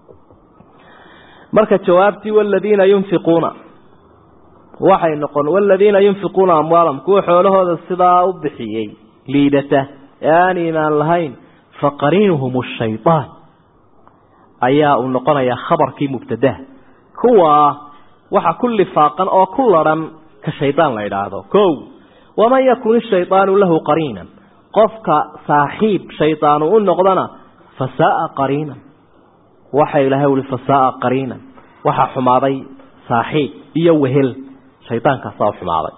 marka jawaabtii waladiina yunfiquuna waxay noqon waladiina yunfiquuna amwaalahum kuwa xoolahooda sidaa u bixiyey liidata ee aan iimaan lahayn faqariinuhum ashaytaan ayaa uu noqonayaa khabarkii mubtadaha kuwa waxa ku lifaaqan oo ku ladhan ka shaydaan la idhaahdo kow waman yakun ishaydaanu lahu qariinan qofka saaxiib shaydaanu u noqdana fasaaa qariinan waxa ilaahay uli fasaaa qariinan waxa xumaaday saaxiib iyo wehel shaydaankaasa u xumaaday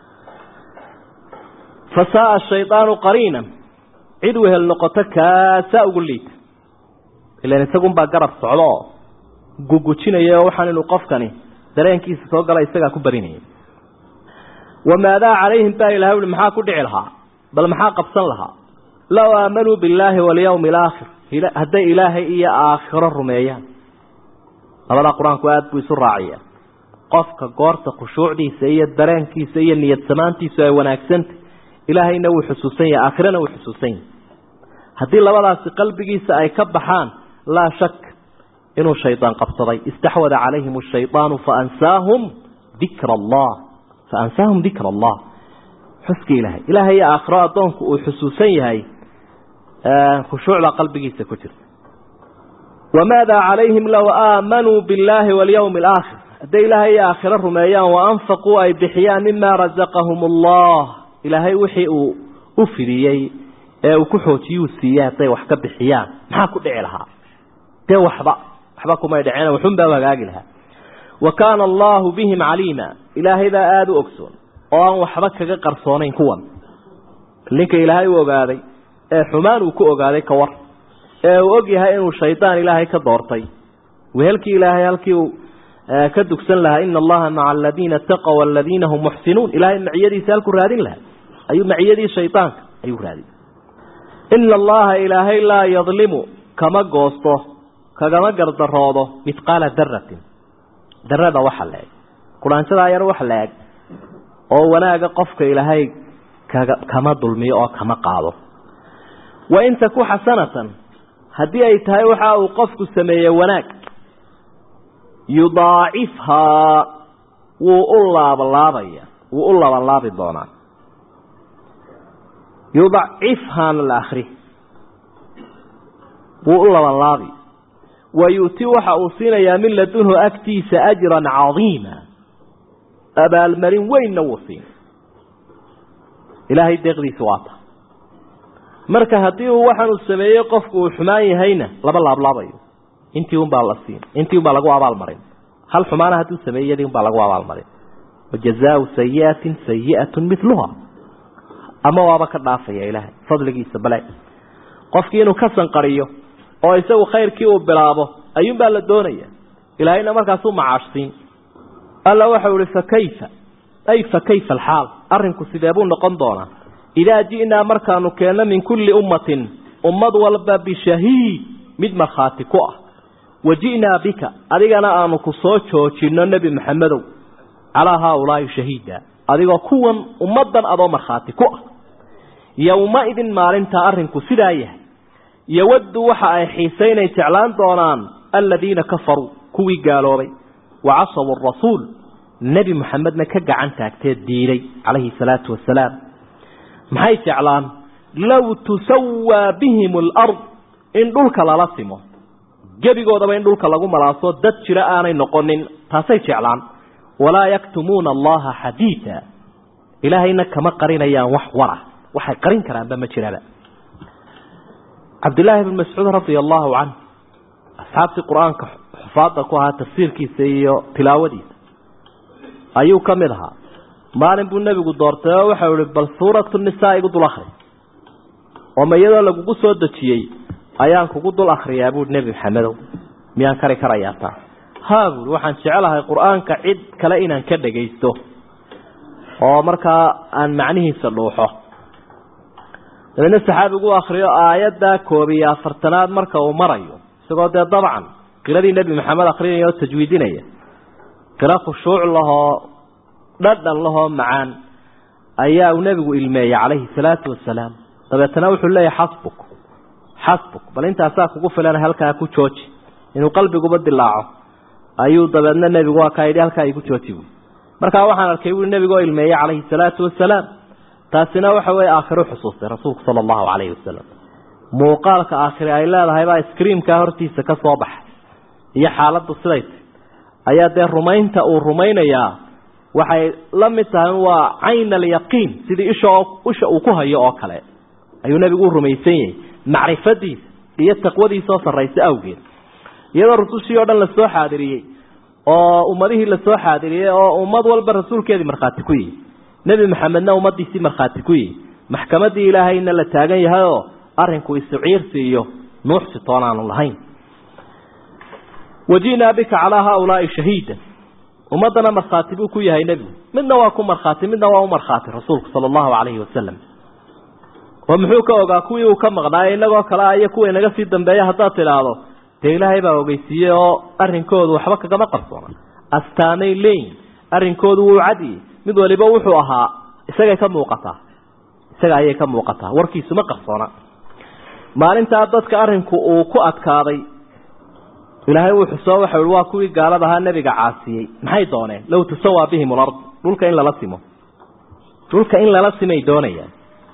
fa saaa shaydaanu qariinan cid wehel noqoto kaasaa ugu liita ilan isagunbaa garab socdo oo gugujinaya oo waxaan inuu qofkani dareenkiisa soo gala isagaa ku barinayay wamaadaa calayhim baa ilahay ui maxaa ku dhici lahaa bal maxaa qabsan lahaa low aamanuu billaahi walyawmi alaakhir hadday ilaahay iyo aakhiro rumeeyaan labadaa qur-aanku aada buu isu raaciya qofka goorta khushuucdiisa iyo dareenkiisa iyo niyad samaantiisu ay wanaagsantay ilaahayna wuu xusuusan yahay aakhirana wuu xusuusan yahay haddii labadaasi qalbigiisa ay ka baxaan laa shak inuu shaydaan qabsaday istaxwada calayhim ashaydaanu faansaahum dikra allah faansaahum dikra allah xuska ilaahay ilaahay iyo aakhiro addoonku uu xusuusan yahay khushuucda qalbigiisa ku jirta wamaada calayhim low aamanuu billaahi walyawmi alaakhir hadday ilaahay iyo aakhiro rumeeyaan waanfaquu ay bixiyaan mima razaqahum allah ilaahay wixii uu u fidiyey ee uu ku xoojiyuu siiyey hadday wax ka bixiyaan maxaa ku dhici lahaa dee waxba waxba kumay dhaceen waxunbaa hagaagi lahaa wa kaana allaahu bihim caliima ilaahay baa aada u ogsoon oo aan waxba kaga qarsoonayn kuwan ninka ilaahay u ogaaday ee xumaan uu ku ogaaday ka war ee uu og yahay inuu shaydaan ilaahay ka doortay wehelkii ilaahay halkii uu ka dugsan lahaa ina allaha maca aladiina taqow aladiina hum muxsinuun ilaahay maciyadiisa halkuu raadin lahaa ayuu maciyadii shaydaanka ayuu raadin ina allaha ilaahay laa yadlimu kama goosto kagama gardaroodo mithqaala daratin darada waxa la eg quraanjadaa yar waxa la eg oo wanaaga qofka ilaahay kaga kama dulmiyo oo kama qaado wa in taku xasanatan haddii ay tahay waxa uu qofku sameeyey wanaag yudaacifhaa wuu u laablaabaya wuu u labanlaabi doonaa yudacifhaana la akri wuu u labanlaabi wa yu'ti waxa uu siinayaa min ladunhu agtiisa ajran cadiima abaalmarin weynna wuu siin ilaahay deeqdiisa waata marka haddii uu waxaan uu sameeyey qofku uu xumaan yahayna laba laablaabayo intii unbaa la siin intii unbaa lagu abaalmarin hal xumaana hadduu sameeyey yadii unbaa lagu abaalmarin wajazaau sayiatin sayi'atu miluha ama waaba ka dhaafaya ilaahay fadligiisa bale qofkii inuu ka sanqariyo oo isagu khayrkii uu bilaabo ayuunbaa la doonaya ilaahayna markaasuu macaashsiin alla waxau ihi fakayfa ay fakayfa alxaal arrinku sidee buu noqon doonaa idaa ji'naa markaanu keenno min kulli ummatin ummad walba bishahiid mid markhaati ku ah wa ji'naa bika adigana aanu ku soo joojinno nebi maxamedow calaa haaulaa'i shahiida adigoo kuwan ummaddan adoo markhaati ku ah yowma-idin maalintaa arrinku sidaa yahay yowaddu waxa ay xiisaynay jeclaan doonaan aladiina kafaruu kuwii gaaloobay wa casawu arasuul nebi moxamedna ka gacan taagtee diiday calayhi salaatu wasalaam maxay jeclaan low tusawaa bihim alard in dhulka lala simo gebigoodaba in dhulka lagu malaaso dad jira aanay noqonin taasay jeclaan walaa yaktumuuna allaha xadiida ilaahayna kama qarinayaan wax wara waxay qarin karaanba ma jiraba cabdillaahi bn mascuud radia allahu canh asxaabtii qur-aanka xufaada ku ahaa tafsiirkiisa iyo tilaawadiisa ayuu ka mid ahaa maalin buu nebigu doortay oo waxau ihi bal suuratu nisaa igu dul akri oo ma iyadoo lagugu soo dejiyey ayaan kugu dul akriyaa buui nebi maxamedow miyaan kari karayaa taa haa buui waxaan jecelahay qur-aanka cid kale inaan ka dhagaysto oo markaa aan macnihiisa dhuuxo dabeedna saxaabigu u akriyo aayadda koob iyo afartanaad marka uu marayo isagoo dee dabcan qiradii nebi maxamed akrinaya oo tajwiidinaya qiro khushuuc lahoo dhadhan lahoo macaan ayaa uu nebigu ilmeeyey calayhi salaatu wasalaam dabeetana wuxuu leeyahay xasbuk xasbuk bal intaasaa kugu filan halkaa ku jooji inuu qalbiguba dilaaco ayuu dabeedna nebigu waa kaa yidhi halkaa igu jooji buui markaa waxaan arkay buui nebigoo ilmeeyey calayhi salaatu wasalaam taasina waxa weeye aakhiro xusuustay rasuulku sala allahu calayhi wasalam muuqaalka aakhire ay leedahay baa iskriimkaa hortiisa ka soo baxay iyo xaaladdu siday tay ayaa dee rumaynta uu rumaynayaa waxay la mid tahay waa cayn alyaqiin sidii isha isha uu ku hayo oo kale ayuu nebigu u rumaysan yahay macrifadiisa iyo taqwadiisa oo sarraysa awgeed iyadoo rusushii oo dhan lasoo xaadiriyey oo ummadihii lasoo xaadiriyey oo ummad walba rasuulkeedii markhaati ku yihi nebi maxamedna ummadiisii markhaati ku yihi maxkamadii ilaahayna la taagan yahay oo arinku isuciirsi iyo nuuxsi toonaanu lahayn waji'naa bika calaa haaulaai shahiida ummaddana markhaati buu ku yahay nebigu midna waa ku markhaati midna waa u markhaati rasuulku sala allahu calayhi wasalam oo muxuu ka ogaa kuwii uu ka maqnaaye inagoo kale a iyo kuwa inaga sii dambeeya haddaad tidhaahdo dee ilaahay baa ogeysiiyey oo arrinkoodu waxba kagama qarsoona astaanay leyn arrinkoodu wuu cadiyey mid waliba wuxuu ahaa isagay ka muuqataa isaga ayay ka muuqataa warkiisu ma qarsoona maalintaa dadka arrinku uu ku adkaaday ilaahay wuu xusoo waxau i waa kuwii gaalada ahaa nebiga caasiyey maxay dooneen low tusawaa bihim ulard dhulka in lala simo dhulka in lala simay doonayaan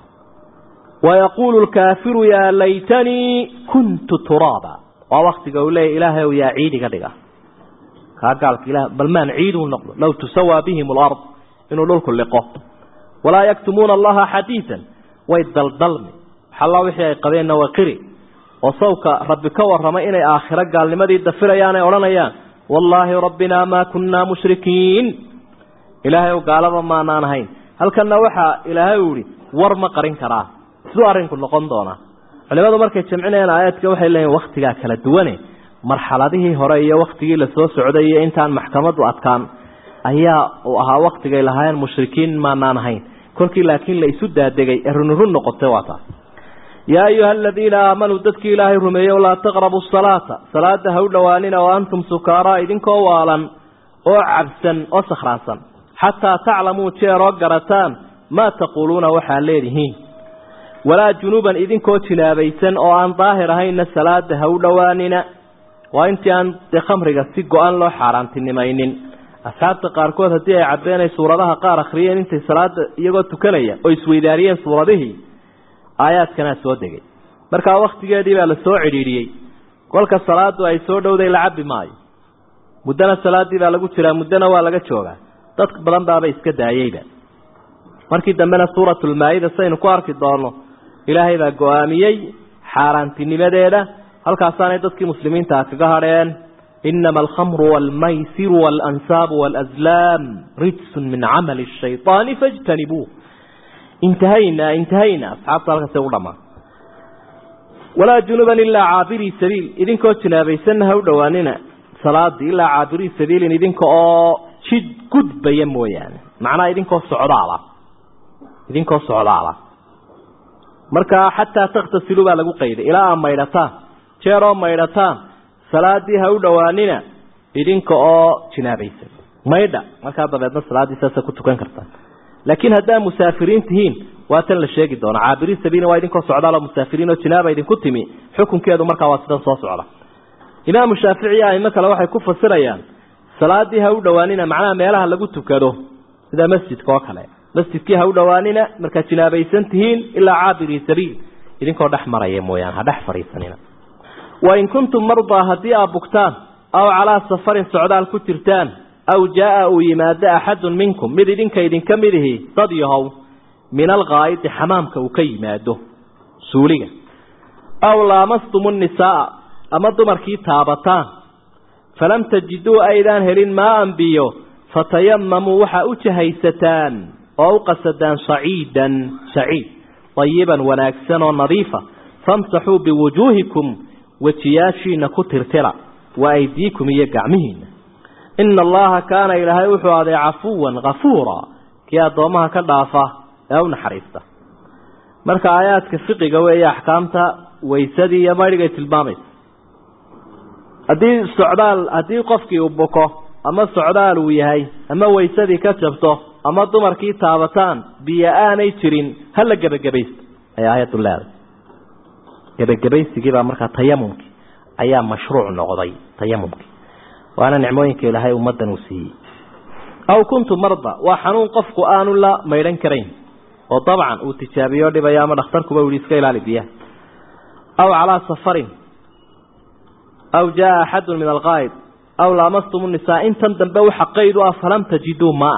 wayaquulu lkaafiru yaa laytanii kuntu turaaba waa waktiga uu leeya ilaahay yaa ciid iga dhiga kaa gaalka ilah bal maan ciiduu noqdo low tusawaa bihim alard inuu dhulku liqo walaa yaktumuuna allaha xadiidan way daldalmi xallaa wixii ay qabeenna waa qiri oo sawka rabbi ka warramay inay aakhiro gaalnimadii dafirayaan ay odhanayaan wallaahi rabbinaa maa kunnaa mushrikiin ilaahay gaalaba maanaan ahayn halkanna waxaa ilaahay u yihi war ma qarin karaa siduu arrinku noqon doonaa culimadu markay jamcinayaan aayaadka waxay leeyihin waktigaa kala duwane marxaladihii hore iyo waktigii lasoo socday iyo intaan maxkamadu adkaan ayaa uu ahaa waktigay lahaayeen mushrikiin maanaan ahayn kolkii laakiin la isu daadegay ee runirun noqotay waa taas yaa ayuha aladiina aamanuu dadkii ilaahay rumeeyow laa taqrabu salaata salaada ha u dhowaanina wa antum sukaaraa idinkoo waalan oo cabsan oo sakhraansan xataa taclamuu jeeroo garataan maa taquuluuna waxaad leedihiin walaa junuuban idinkoo jinaabaysan oo aan daahir ahaynna salaada ha u dhowaanina waa intii aan dee khamriga si go-an loo xaaraantinimaynin asxaabta qaarkood haddii ay cabbeen ay suuradaha qaar akhriyeen intay salaada iyagoo tukanaya oo isweydaariyeen suuradihii aayaadkanaa soo degay markaa wakhtigeedii baa la soo cidhiidhiyey kolka salaadu ay soo dhowday la cabbi maayo muddana salaaddii baa lagu jiraa muddona waa laga joogaa dad badan baaba iska daayeyba markii dambena suuratulmaa-ida saynu ku arki doonno ilaahay baa go-aamiyey xaaraantinimadeeda halkaasaanay dadkii muslimiintaa kaga hadheen inama alkhamru waalmaysiru waalansaabu waalaslaam rijsun min camali shayطaani fاjtanibuuh intahayna intahayna asxaabta halkaasay u dhamaan walaa junuban ilaa caabirii sabiil idinkoo jinaabaysanna ha u dhowaanina salaadii ilaa caabirii sabiilin idinka oo jid gudbaya mooyaane macnaha idinkoo socdaala idinkoo socdaala markaa xataa takhtasilu baa lagu qayday ilaa aa maydhataan jeeroo maydhataan salaadii ha u dhowaanina idinka oo jinaabaysan maydha markaa dabeedna salaaddii saasa ku tukan kartaan laakiin haddaa musaafiriin tihiin waa tan la sheegi doona caabiriin sabiilin waa idinkoo socdaal oo musaafiriin oo jinaaba idinku timi xukunkeedu markaa waa sidan soo socda imaamu shaafici iyo aimo kale waxay ku fasirayaan salaadii ha u dhowaanina macnaha meelaha lagu tukado sida masjidka oo kale masjidkii ha u dhowaanina markaad jinaabaysan tihiin ilaa caabirii sabiil idinkoo dhex maraya mooyaane ha dhex fadhiisanina wain kuntum mardaa haddii aad bugtaan aw calaa safarin socdaal ku jirtaan aw jaa-a uu yimaado axadun minkum mid idinka idinka mid ihi dad yahow min alghaa'idi xamaamka uu ka yimaado suuliga aw laamastum nnisaaa ama dumarkii taabataan falam tajiduu aydaan helin maaan biyo fatayamamuu waxaa u jahaysataan oo u qasadaan saciidan saciid dayiban wanaagsan oo nadiifa famsaxuu biwujuuhikum wejiyaashiina ku tirtira wa aydiikum iyo gacmihiina ina allaha kaana ilaahay wuxuu aday cafuwan kafuura kii addoommaha ka dhaafa ee u naxariista marka aayaadka fiqiga weeye axkaamta waysadii iyo maydhigay tilmaamaysa haddii socdaal haddii qofkii uu buko ama socdaal uu yahay ama waysadii ka jabto ama dumarkii taabataan biyo aanay jirin hala gebagabaysto ayaa aayaddu leeday gebagabaysigii baa markaa tayamumkii ayaa mashruuc noqday tayamumkii waana nicmooyinka ilaahay ummaddan uu siiyey aw kuntu marda waa xanuun qofku aanu la maydhan karayn oo dabcan uu tijaabiyo dhibayo ama dhakhtarkuba u yihi iska ilaali biyaha aw calaa safarin aw jaa axadun min alqaa'id aw laamastum nisaa intan dambe waxa qayd u ah falam tajiduu maa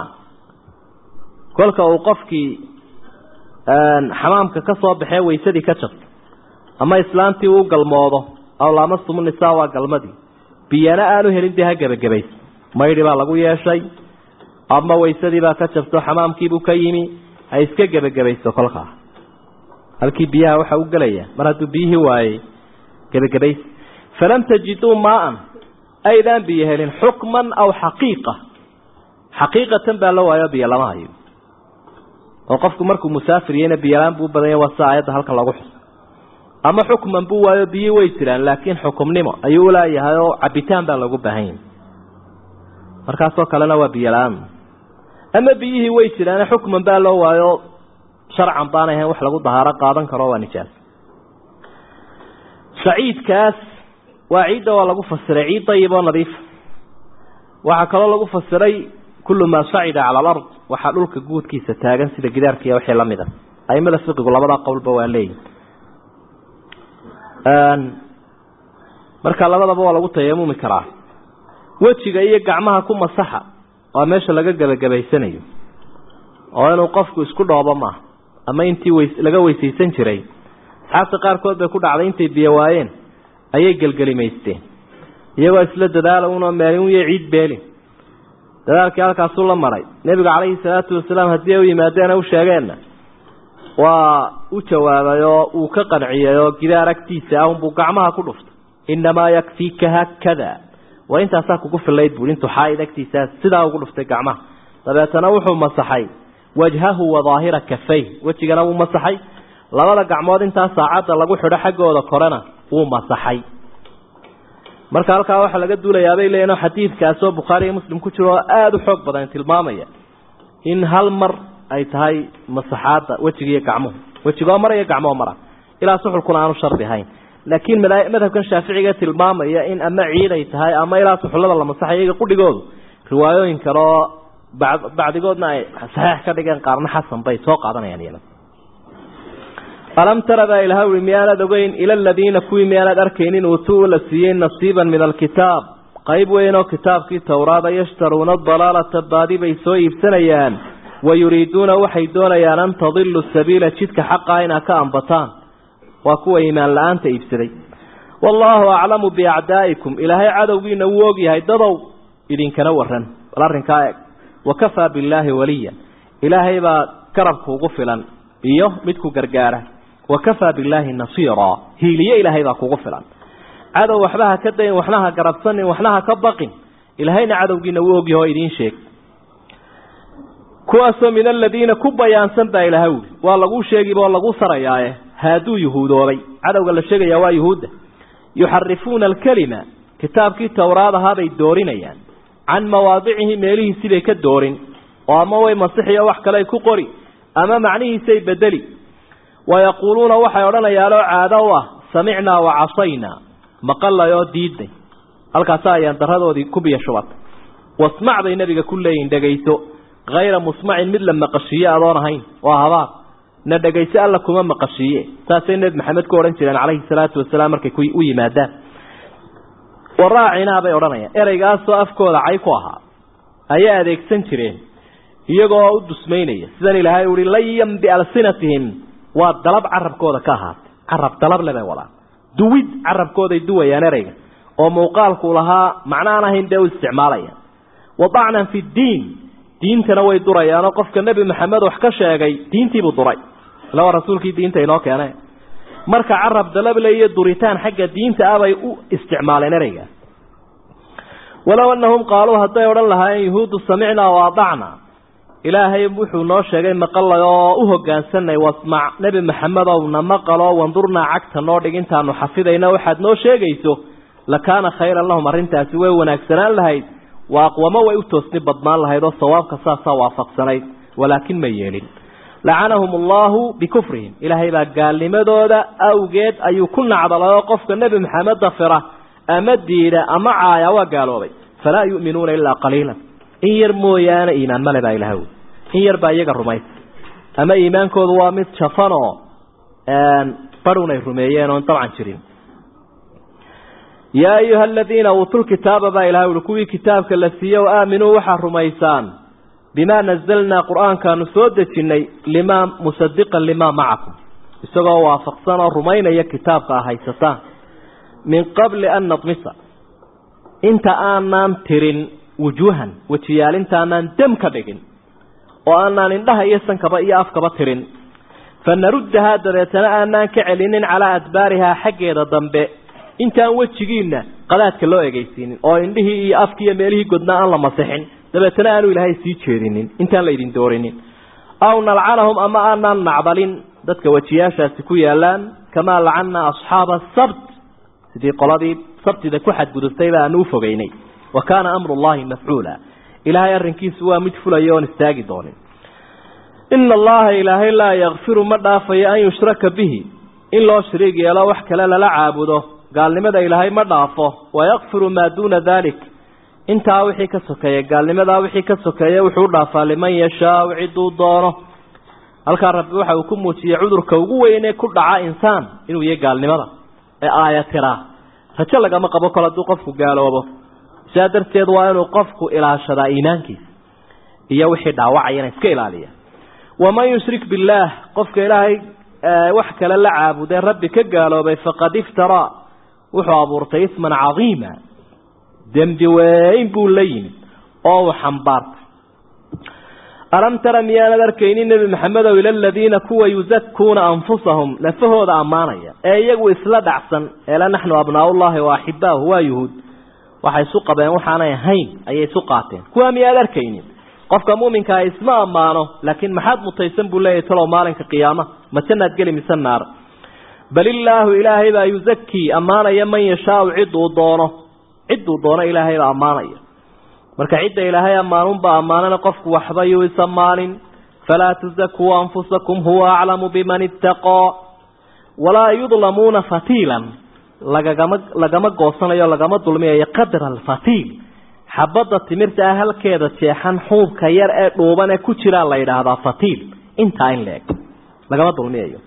kolka uu qofkii xamaamka ka soo baxee waysadii ka jabto ama islaantii uu galmoodo aw laamastum nisaa waa galmadii biyana aanu helin dee ha gebagabaysa maydhi baa lagu yeeshay ama waysadii baa ka jabto xamaamkiibuu ka yimi ha iska gebagabaysto kolkaa halkii biyaha waxa u gelaya mar hadduu biyihii waayey gebagabays falam tajiduu maaan aydaan biyo helin xukman aw xaqiiqa xaqiiqatan baa la waayo biyo lama hayo oo qofku markuu musaafir yahayna biyolaan buu badanya waa sida aayadda halkan lagu xuso ama xukman buu waayo biyi way jiraan laakiin xukumnimo ayuu ulaayahay oo cabitaan baa loogu baahan yahay markaasoo kalena waa biyola-aan ama biyihii way jiraan xukman baa loo waayo sharcan baanay ahayn wax lagu dahaaro qaadan karo waa nijaas saciidkaas waa ciidda waa lagu fasiray ciid dayib oo nadiifa waxaa kaloo lagu fasiray kullu maa sacida cala alard waxaa dhulka guudkiisa taagan sida gidaarkiiya wixii la mid a aimada fiqigu labadaa qowlba waa leeyihi marka labadaba waa lagu tayamumi karaa wejiga iyo gacmaha ku masaxa waa meesha laga gebagabaysanayo oo inuu qofku isku dhoobo maaha ama intii ws laga weysaysan jiray asxaabta qaarkood bay ku dhacday intay biyo waayeen ayay gelgelimaysteen iyagoo isla dadaala unoo meelin uyo ciid beelin dadaalkii halkaasuu la maray nebiga calayhi salaatu wasalaam haddii ay u yimaadeen u sheegeenna waa u jawaabay oo uu ka qanciyay oo gidaar agtiisa ah unbuu gacmaha ku dhuftay innamaa yakfiika haakada waa intaasaa kugu filayd buui intuu xaaid agtiisaa sidaa ugu dhuftay gacmaha dabeetana wuxuu masaxay wajhahu wa daahira kafay wejigana wuu masaxay labada gacmood intaa saacadda lagu xidho xaggooda korena wuu masaxay marka halkaa waxaa laga duulayaabay leeyiin xadiidkaasoo bukhaari iyo muslim ku jiro oo aada u xoog badan tilmaamaya in hal mar ay tahay masaxaadda wejiga iyo gacmuhu wejigoo mar iyo gacmoo mara ilaa suxulkuna aanu shardi ahayn laakiin madhabkan shaaficiga tilmaamaya in ama ciid ay tahay ama ilaa suxullada la masaxay iyaga qudhigoodu riwaayooyin kale oo bacdigoodna ay saxiix ka dhigeen qaarna xasan bay soo qaadanayaan iyana alam tara baa ilaha ui miyaanaad ogeyn ila aladiina kuwii miyaanaad arkaynin uutuu la siiyey nasiiban min alkitaab qayb weyn oo kitaabkii towraada yashtaruuna dalaalata baadi bay soo iibsanayaan wa yuriiduuna waxay doonayaan an tadilu sabiila jidka xaqaa inaa ka ambataan waa kuwa iimaan la-aanta iibsaday wallaahu aclamu biacdaa'ikum ilaahay cadowgiina wuu ogyahay dadow idinkana waran bal arrinkaa eg wakafaa billaahi waliya ilaahay baa garabku ugu filan iyo midku gargaara wakafaa billaahi nasiira hiiliye ilaahay baa kugu filan cadow waxba ha ka dayin waxna ha garabsanin waxna ha ka baqin ilaahayna cadowgiina wuu ogyahay oo idiin sheeg kuwaasoo min aladiina ku bayaansan baa ilaha wuli waa laguu sheegiba oo laguu sarayaaye haaduu yuhuudoobay cadowga la sheegayaa waa yuhuudda yuxarifuuna alkelima kitaabkii towraad ahaabay doorinayaan can mawaadicihi meelihiisii bay ka doorin oo ama way masixiyo wax kale ay ku qori ama macnihiisay bedeli wayaquuluuna waxay odhanayaanoo caado u ah samicnaa wa casaynaa maqalay oo diidnay halkaasa ayaan daradoodii ku biyo shubatay wasmac bay nebiga ku leeyihin dhegayso hayra musmacin mid la maqashiiye adoon ahayn waa habaar na dhegayso alla kuma maqashiiye saasay nebi maxamed ku odhan jireen calayhi salaatu wasalaam markay u yimaadaan waraacinaa bay odhanayaan ereygaasoo afkooda cay ku ahaa ayay adeegsan jireen iyagoo u dusmaynaya sidan ilaahay uhi layan bialsinatihim waa dalab carabkooda ka ahaatay carab dalable bay wadaan duwid carabkooday duwayaan ereyga oo muuqaalku lahaa macnaan ahayn dee u isticmaalayaan wadacnan fi ddiin diintana way durayaanoo qofka nebi maxamed wax ka sheegay diintiibuu duray ila waa rasuulkii diinta inoo keene marka carab dalable iyo duritaan xagga diinta ah bay u isticmaaleen ereyga walow annahum qaaluu hadday odhan lahaayeen yuhuuddu samicnaa wa adacnaa ilaahay wuxuu noo sheegay maqalay oo u hogaansanay wasmac nebi maxamedow na maqaloo wandurnaa cagta noo dhig intaanu xafidayna waxaad noo sheegayso lakaana khayran lahum arrintaasi way wanaagsanaan lahayd wa aqwamo way u toosni badnaan lahayd oo sawaabka saasaa waafaqsanayd walaakin ma yeelin lacanahum allahu bikufrihim ilaahay baa gaalnimadooda awgeed ayuu ku nacdalay oo qofka nebi maxamed dafira ama diida ama caaya waa gaaloobay falaa yu'minuuna ilaa qaliilan in yar mooyaane iimaan male baa ilaha wy in yar baa iyaga rumaysa ama iimaankoodu waa mid jafan oo barun ay rumeeyeen oon dabcan jirin yaa ayuha aladiina uutuu lkitaaba baa ilaha ui kuwii kitaabka la siiye o aaminuu waxaa rumaysaan bimaa nazalnaa qur-aankaanu soo dejinnay limaa musadiqan limaa macakum isagoo waafaqsan oo rumaynaya kitaabka a haysataan min qabli an nadmisa inta aanaan tirin wujuuhan wejiyaalintaanaan dam ka dhigin oo aanaan indhaha iyo sankaba iyo afkaba tirin fa naruddahaa dabeetana aanaan ka celinin calaa adbaarihaa xaggeeda dambe intaan wejigiinna qadaadka loo egeysiinin oo indhihii iyo afkii iyo meelihii godnaa aan la masixin dabeetana aanu ilaahay sii jeedinin intaan la idin doorinin aw nalcanahum ama aanaan nacdalin dadka wejiyaashaasi ku yaalaan kamaa lacannaa asxaaba asabt sidii qoladii sabtida ku xadgudubtayba aanu u fogeynay wa kaana amru llahi mafcuula ilaahay arrinkiisu waa mid fulaya oon istaagi doonin ina allaha ilaahay laa yakfiru ma dhaafayo an yushraka bihi in loo shariig yeelo wax kale lala caabudo gaalnimada ilaahay ma dhaafo wayakfiru maa duuna dalik intaa wixii ka sokeeya gaalnimadaa wixii ka sokeeya wuxuu dhaafaa liman yashaau ciduu doono halkaa rabbi waxa uu ku muujiyey cudurka ugu weynee ku dhaca insaan inuu yahay gaalnimada ee aayatiraa rajo lagama qabo kol hadduu qofku gaaloobo sidaa darteed waa inuu qofku ilaashadaa iimaankiisa iyo wixii dhaawacayana iska ilaaliya waman yushrik billaah qofka ilaahay wax kale la caabudee rabbi ka gaaloobay faqad iftaraa wuxuu abuurtay isman cadiima dembi weyn buu la yimid oo uu xambaartay alam tara miyaanad arkaynin nebi maxamedow ila aladiina kuwa yusakuuna anfusahum nafahooda ammaanaya ee iyagu isla dhacsan eela naxnu abnaaullahi wa axibaahu waa yuhuud waxay isu qabeen waxaanay ahayn ayay isu qaateen kuwaa miyaad arkaynin qofka muminkaa isma ammaano laakiin maxaad mutaysan buu leeyahy talow maalinka qiyaama ma jannaad geli mise naar bal illaahu ilaahay baa yuzakii ammaanaya man yashaau ciduu doono ciduu doono ilaahay baa ammaanaya marka cidda ilaahay ammaanunbaa ammaanana qofku waxba yuu isammaanin falaa tuzakuu anfusakum huwa aclamu biman ittaqaa walaa yudlamuuna fatiilan lagagama lagama goosanayo lagama dulmiyayo qadra alfatiil xabadda timirta ah halkeeda jeexan xuubka yar ee dhuuban ee ku jiraa la yidhaahdaa fatiil intaa in la-eg lagama dulmiyayo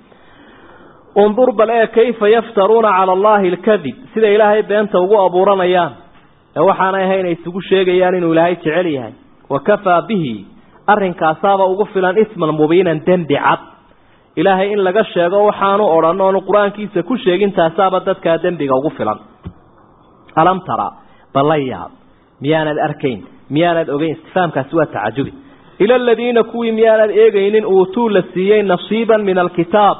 undur bal ee kayfa yaftaruuna cala allahi alkadib sida ilaahay beenta ugu abuuranayaan ee waxaanay ahay inay isugu sheegayaan inuu ilaahay jecel yahay wa kafaa bihi arrinkaasaaba ugu filan isman mubiinan dembi cad ilaahay in laga sheego waxaanu odhan oonu qur-aankiisa ku sheegin taasaaba dadkaa dembiga ugu filan alam tara balla yaab miyaanad arkayn miyaanad ogeyn istifaamkaasi waa tacajubi ila aladiina kuwii miyaanad eegaynin uutuu la siiyey nasiiban min alkitaab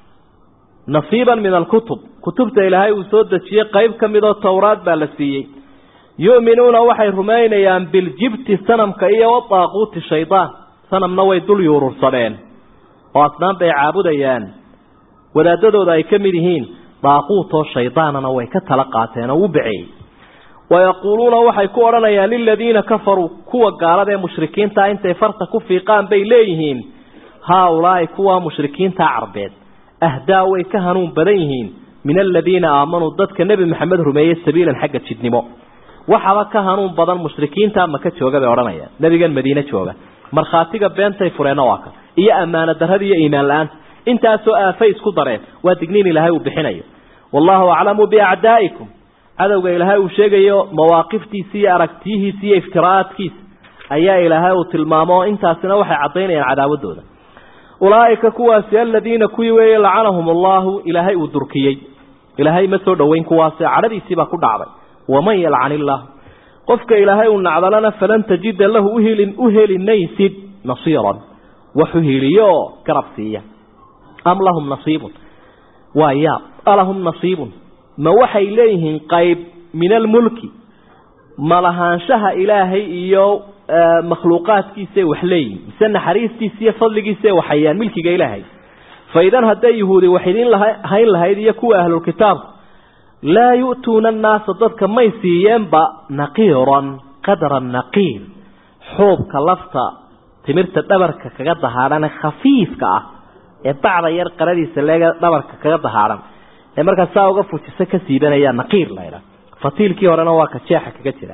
nasiiban min alkutub kutubta ilaahay uu soo dejiyey qayb ka midoo towraad baa la siiyey yu'minuuna waxay rumaynayaan biljibti sanamka iyo wadaaquuti shaydaan sanamna way dul yuurursadeen oo asnaan bay caabudayaan wadaadadooda ay ka mid yihiin daaquutoo shaydaanana way ka tala qaateen oo u baceeyey wayaquuluuna waxay ku odhanayaan liladiina kafaruu kuwa gaalada ee mushrikiintaa intay farta ku fiiqaan bay leeyihiin haa-ulaa'i kuwa mushrikiintaa carbeed ahdaa way ka hanuun badan yihiin min aladiina aamanuu dadka nebi maxamed rumeeyey sabiilan xagga jidnimo waxaba ka hanuun badan mushrikiinta maka jooga bay odhanayaan nebigan madiine jooga markhaatiga beentay fureenna waa kan iyo ammaano darrada iyo iimaan la-aanta intaasoo aafay isku dareen waa digniin ilaahay uu bixinayo wallahu aclamu biacdaa'ikum cadowga ilaahay uu sheegayo mawaaqiftiisa iyo aragtiyihiisa iyo iftiraa'aadkiisa ayaa ilaahay uu tilmaamo intaasina waxay caddaynayaan cadaawadooda ulaa'ika kuwaasi aladiina kuwii weeye lacanahum allahu ilaahay uu durkiyey ilaahay ma soo dhoweyn kuwaasi cadhadiisiibaa ku dhacday waman yalcan illaah qofka ilaahay uu nacdalana falan tajida lahu uheli u heli maysid nasiiran wax u heliyo oo garab siiya am lahum nasiibun waa yaab alahum nasiibun ma waxay leeyihiin qayb min almulki ma lahaanshaha ilaahay iyo makhluuqaadkiisaay wax leeyihin mise naxariistiisa iyo fadligiisaay waxayaan milkiga ilaahay fa idan hadday yuhuudi wax idin hayn lahayd iyo kuwa ahlulkitaabku laa yu'tuuna annaasa dadka may siiyeenba naqiiran qadra naqiir xuubka lafta timirta dhabarka kaga dahaadhane khafiifka ah ee bacda yar qaradiisa leega dhabarka kaga dahaadhan ee markaa saa uga fujisa ka siibanaya naqiir laydha fatiilkii horena waa ka jeexa kaga jira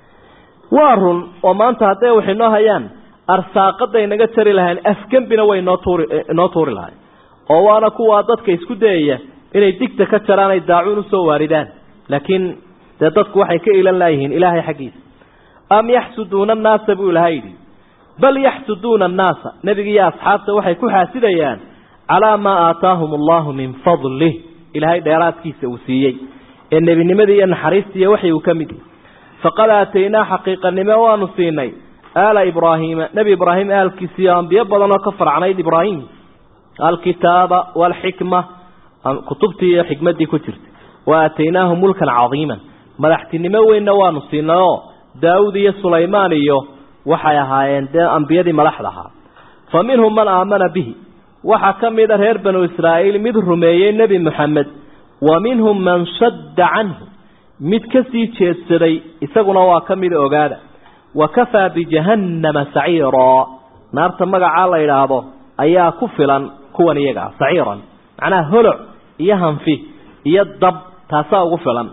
waa run oo maanta hadday wax inoo hayaan arsaaqaday naga jari lahayn afgembina way noo tuuri inoo tuuri lahayn oo waana kuwaa dadka isku dayaya inay digta ka jaraan ay daacuun usoo waaridaan laakiin dee dadku waxay ka ilan laayihiin ilaahay xaggiisa am yaxsuduuna annaasa buu ilahay yidhi bal yaxsuduuna annaasa nebiga iyo asxaabta waxay ku xaasidayaan calaa maa aataahum allahu min fadlih ilaahay dheeraadkiisa uu siiyey ee nebinimadii iyo naxariistiiyo waxay uu ka mid yahy faqad aataynaa xaqiiqanimo waanu siinay aala ibraahiima nebi ibraahim aalkiisiiyo ambiyo badan oo ka farcnayd ibraahim alkitaaba waalxikma kutubtii iyo xikmaddii ku jirtay wa aataynaahum mulkan cadiiman madaxtinimo weynna waanu siinay oo daawud iyo sulaymaan iyo waxay ahaayeen dee ambiyadii madaxda ahaa fa minhum man aamana bihi waxaa ka mida reer banu israa'iil mid rumeeyey nebi moxamed wa minhum man sadda canhu mid ka sii jeedsaday isaguna waa ka mida ogaada wa kafaa bijahannama saciiraa naarta magacaa la yidhaahdo ayaa ku filan kuwan iyagaa saciiran macnaha holoc iyo hanfi iyo dab taasaa ugu filan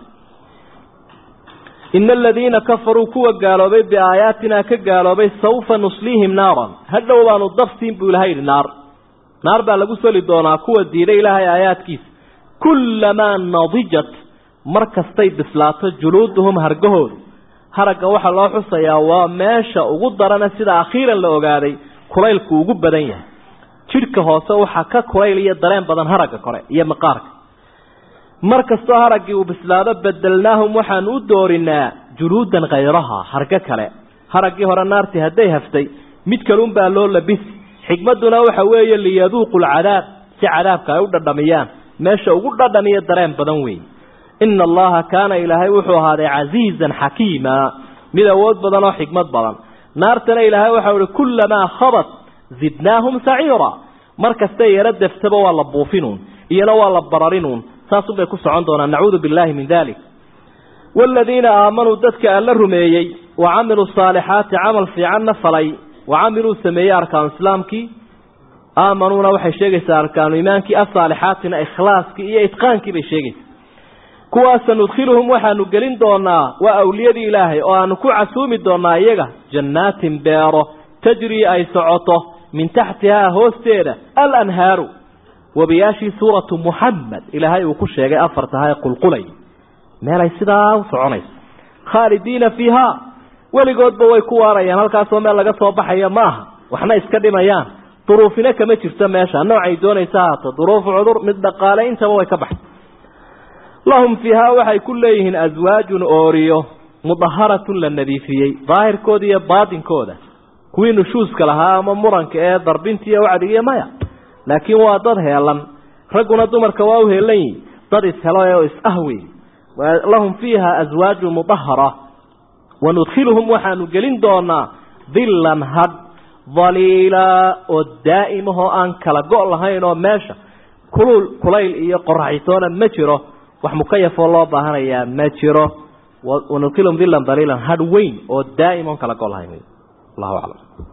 ina aladiina kafaruu kuwa gaaloobay biaayaatinaa ka gaaloobay sawfa nusliihim naaran hadhow baanu dabsiin buu ilahay yidhi naar naar baa lagu soli doonaa kuwa diiday ilaahay aayaadkiisa kullamaa nadijat mar kastay bislaato juluuduhum hargahoodu haragga waxaa loo xusayaa waa meesha ugu darana sida akhiiran la ogaaday kulaylku ugu badan yahay jidhka hoose waxaa ka kulayl iyo dareen badan haragga kore iyo maqaarka mar kastoo haraggii uu bislaado bedelnaahum waxaanu u doorinaa juluudan khayraha hargo kale haraggii hore naartii hadday haftay mid kalunbaa loo labisi xikmadduna waxa weeye liyaduuqu lcadaab si cadaabka ay u dhadhamiyaan meesha ugu dhadhan iyo dareen badan weeye ina allaha kaana ilaahay wuxuu ahaaday casiizan xakiima mid awood badan oo xikmad badan naartana ilaahay waxau ihi kullamaa khabat zidnaahum saciira mar kastay yaro deftaba waa la buufinuun iyona waa la bararinuun saasunbay ku socon doonaan nacuudu billahi min dalik waaladiina aamanuu dadka alla rumeeyey wa camiluu saalixaati camal fiicanna falay wa camiluu sameeyey arkaanu islaamkii aamanuuna waxay sheegaysaa arkaanu iimaankii asaalixaatina ikhlaaskii iyo itqaankii bay sheegaysaa kuwaasa nudkhiluhum waxaanu gelin doonaa waa awliyadii ilaahay oo aanu ku casuumi doonaa iyaga jannaatin beero tajrii ay socoto min taxtihaa hoosteeda alanhaaru wabiyaashii suuratu muxamed ilaahay uu ku sheegay afartaha qulqulay meelay sidaa u soconayso khaalidiina fiihaa weligoodba way ku waarayaan halkaasoo meel laga soo baxaya ma aha waxna iska dhimayaan duruufina kama jirto meesha noocay doonaysa haato duruufu cudur mid dhaqaale intaba way ka baxay lahum fiihaa waxay ku leeyihiin aswaajun ooriyo mudaharatun la nadiifiyey daahirkooda iyo baatinkooda kuwii nushuuska lahaa ama muranka ee darbinta iyo wacdigiiyo maya laakiin waa dad heelan ragguna dumarka waa u heelan yihin dad ishelo oo is-ah wey lahum fiiha aswaaju mudahara wanudkhiluhum waxaanu gelin doonaa dillan hadh daliila oo daa'imahoo aan kala go' lahayn oo meesha kulul kulayl iyo qoraxitoona ma jiro wax mukayafoo loo baahanayaa ma jiro wanudkhiluhum dillan daliilan hadh weyn oo daa'im oon kala go' lahayn allahu aclam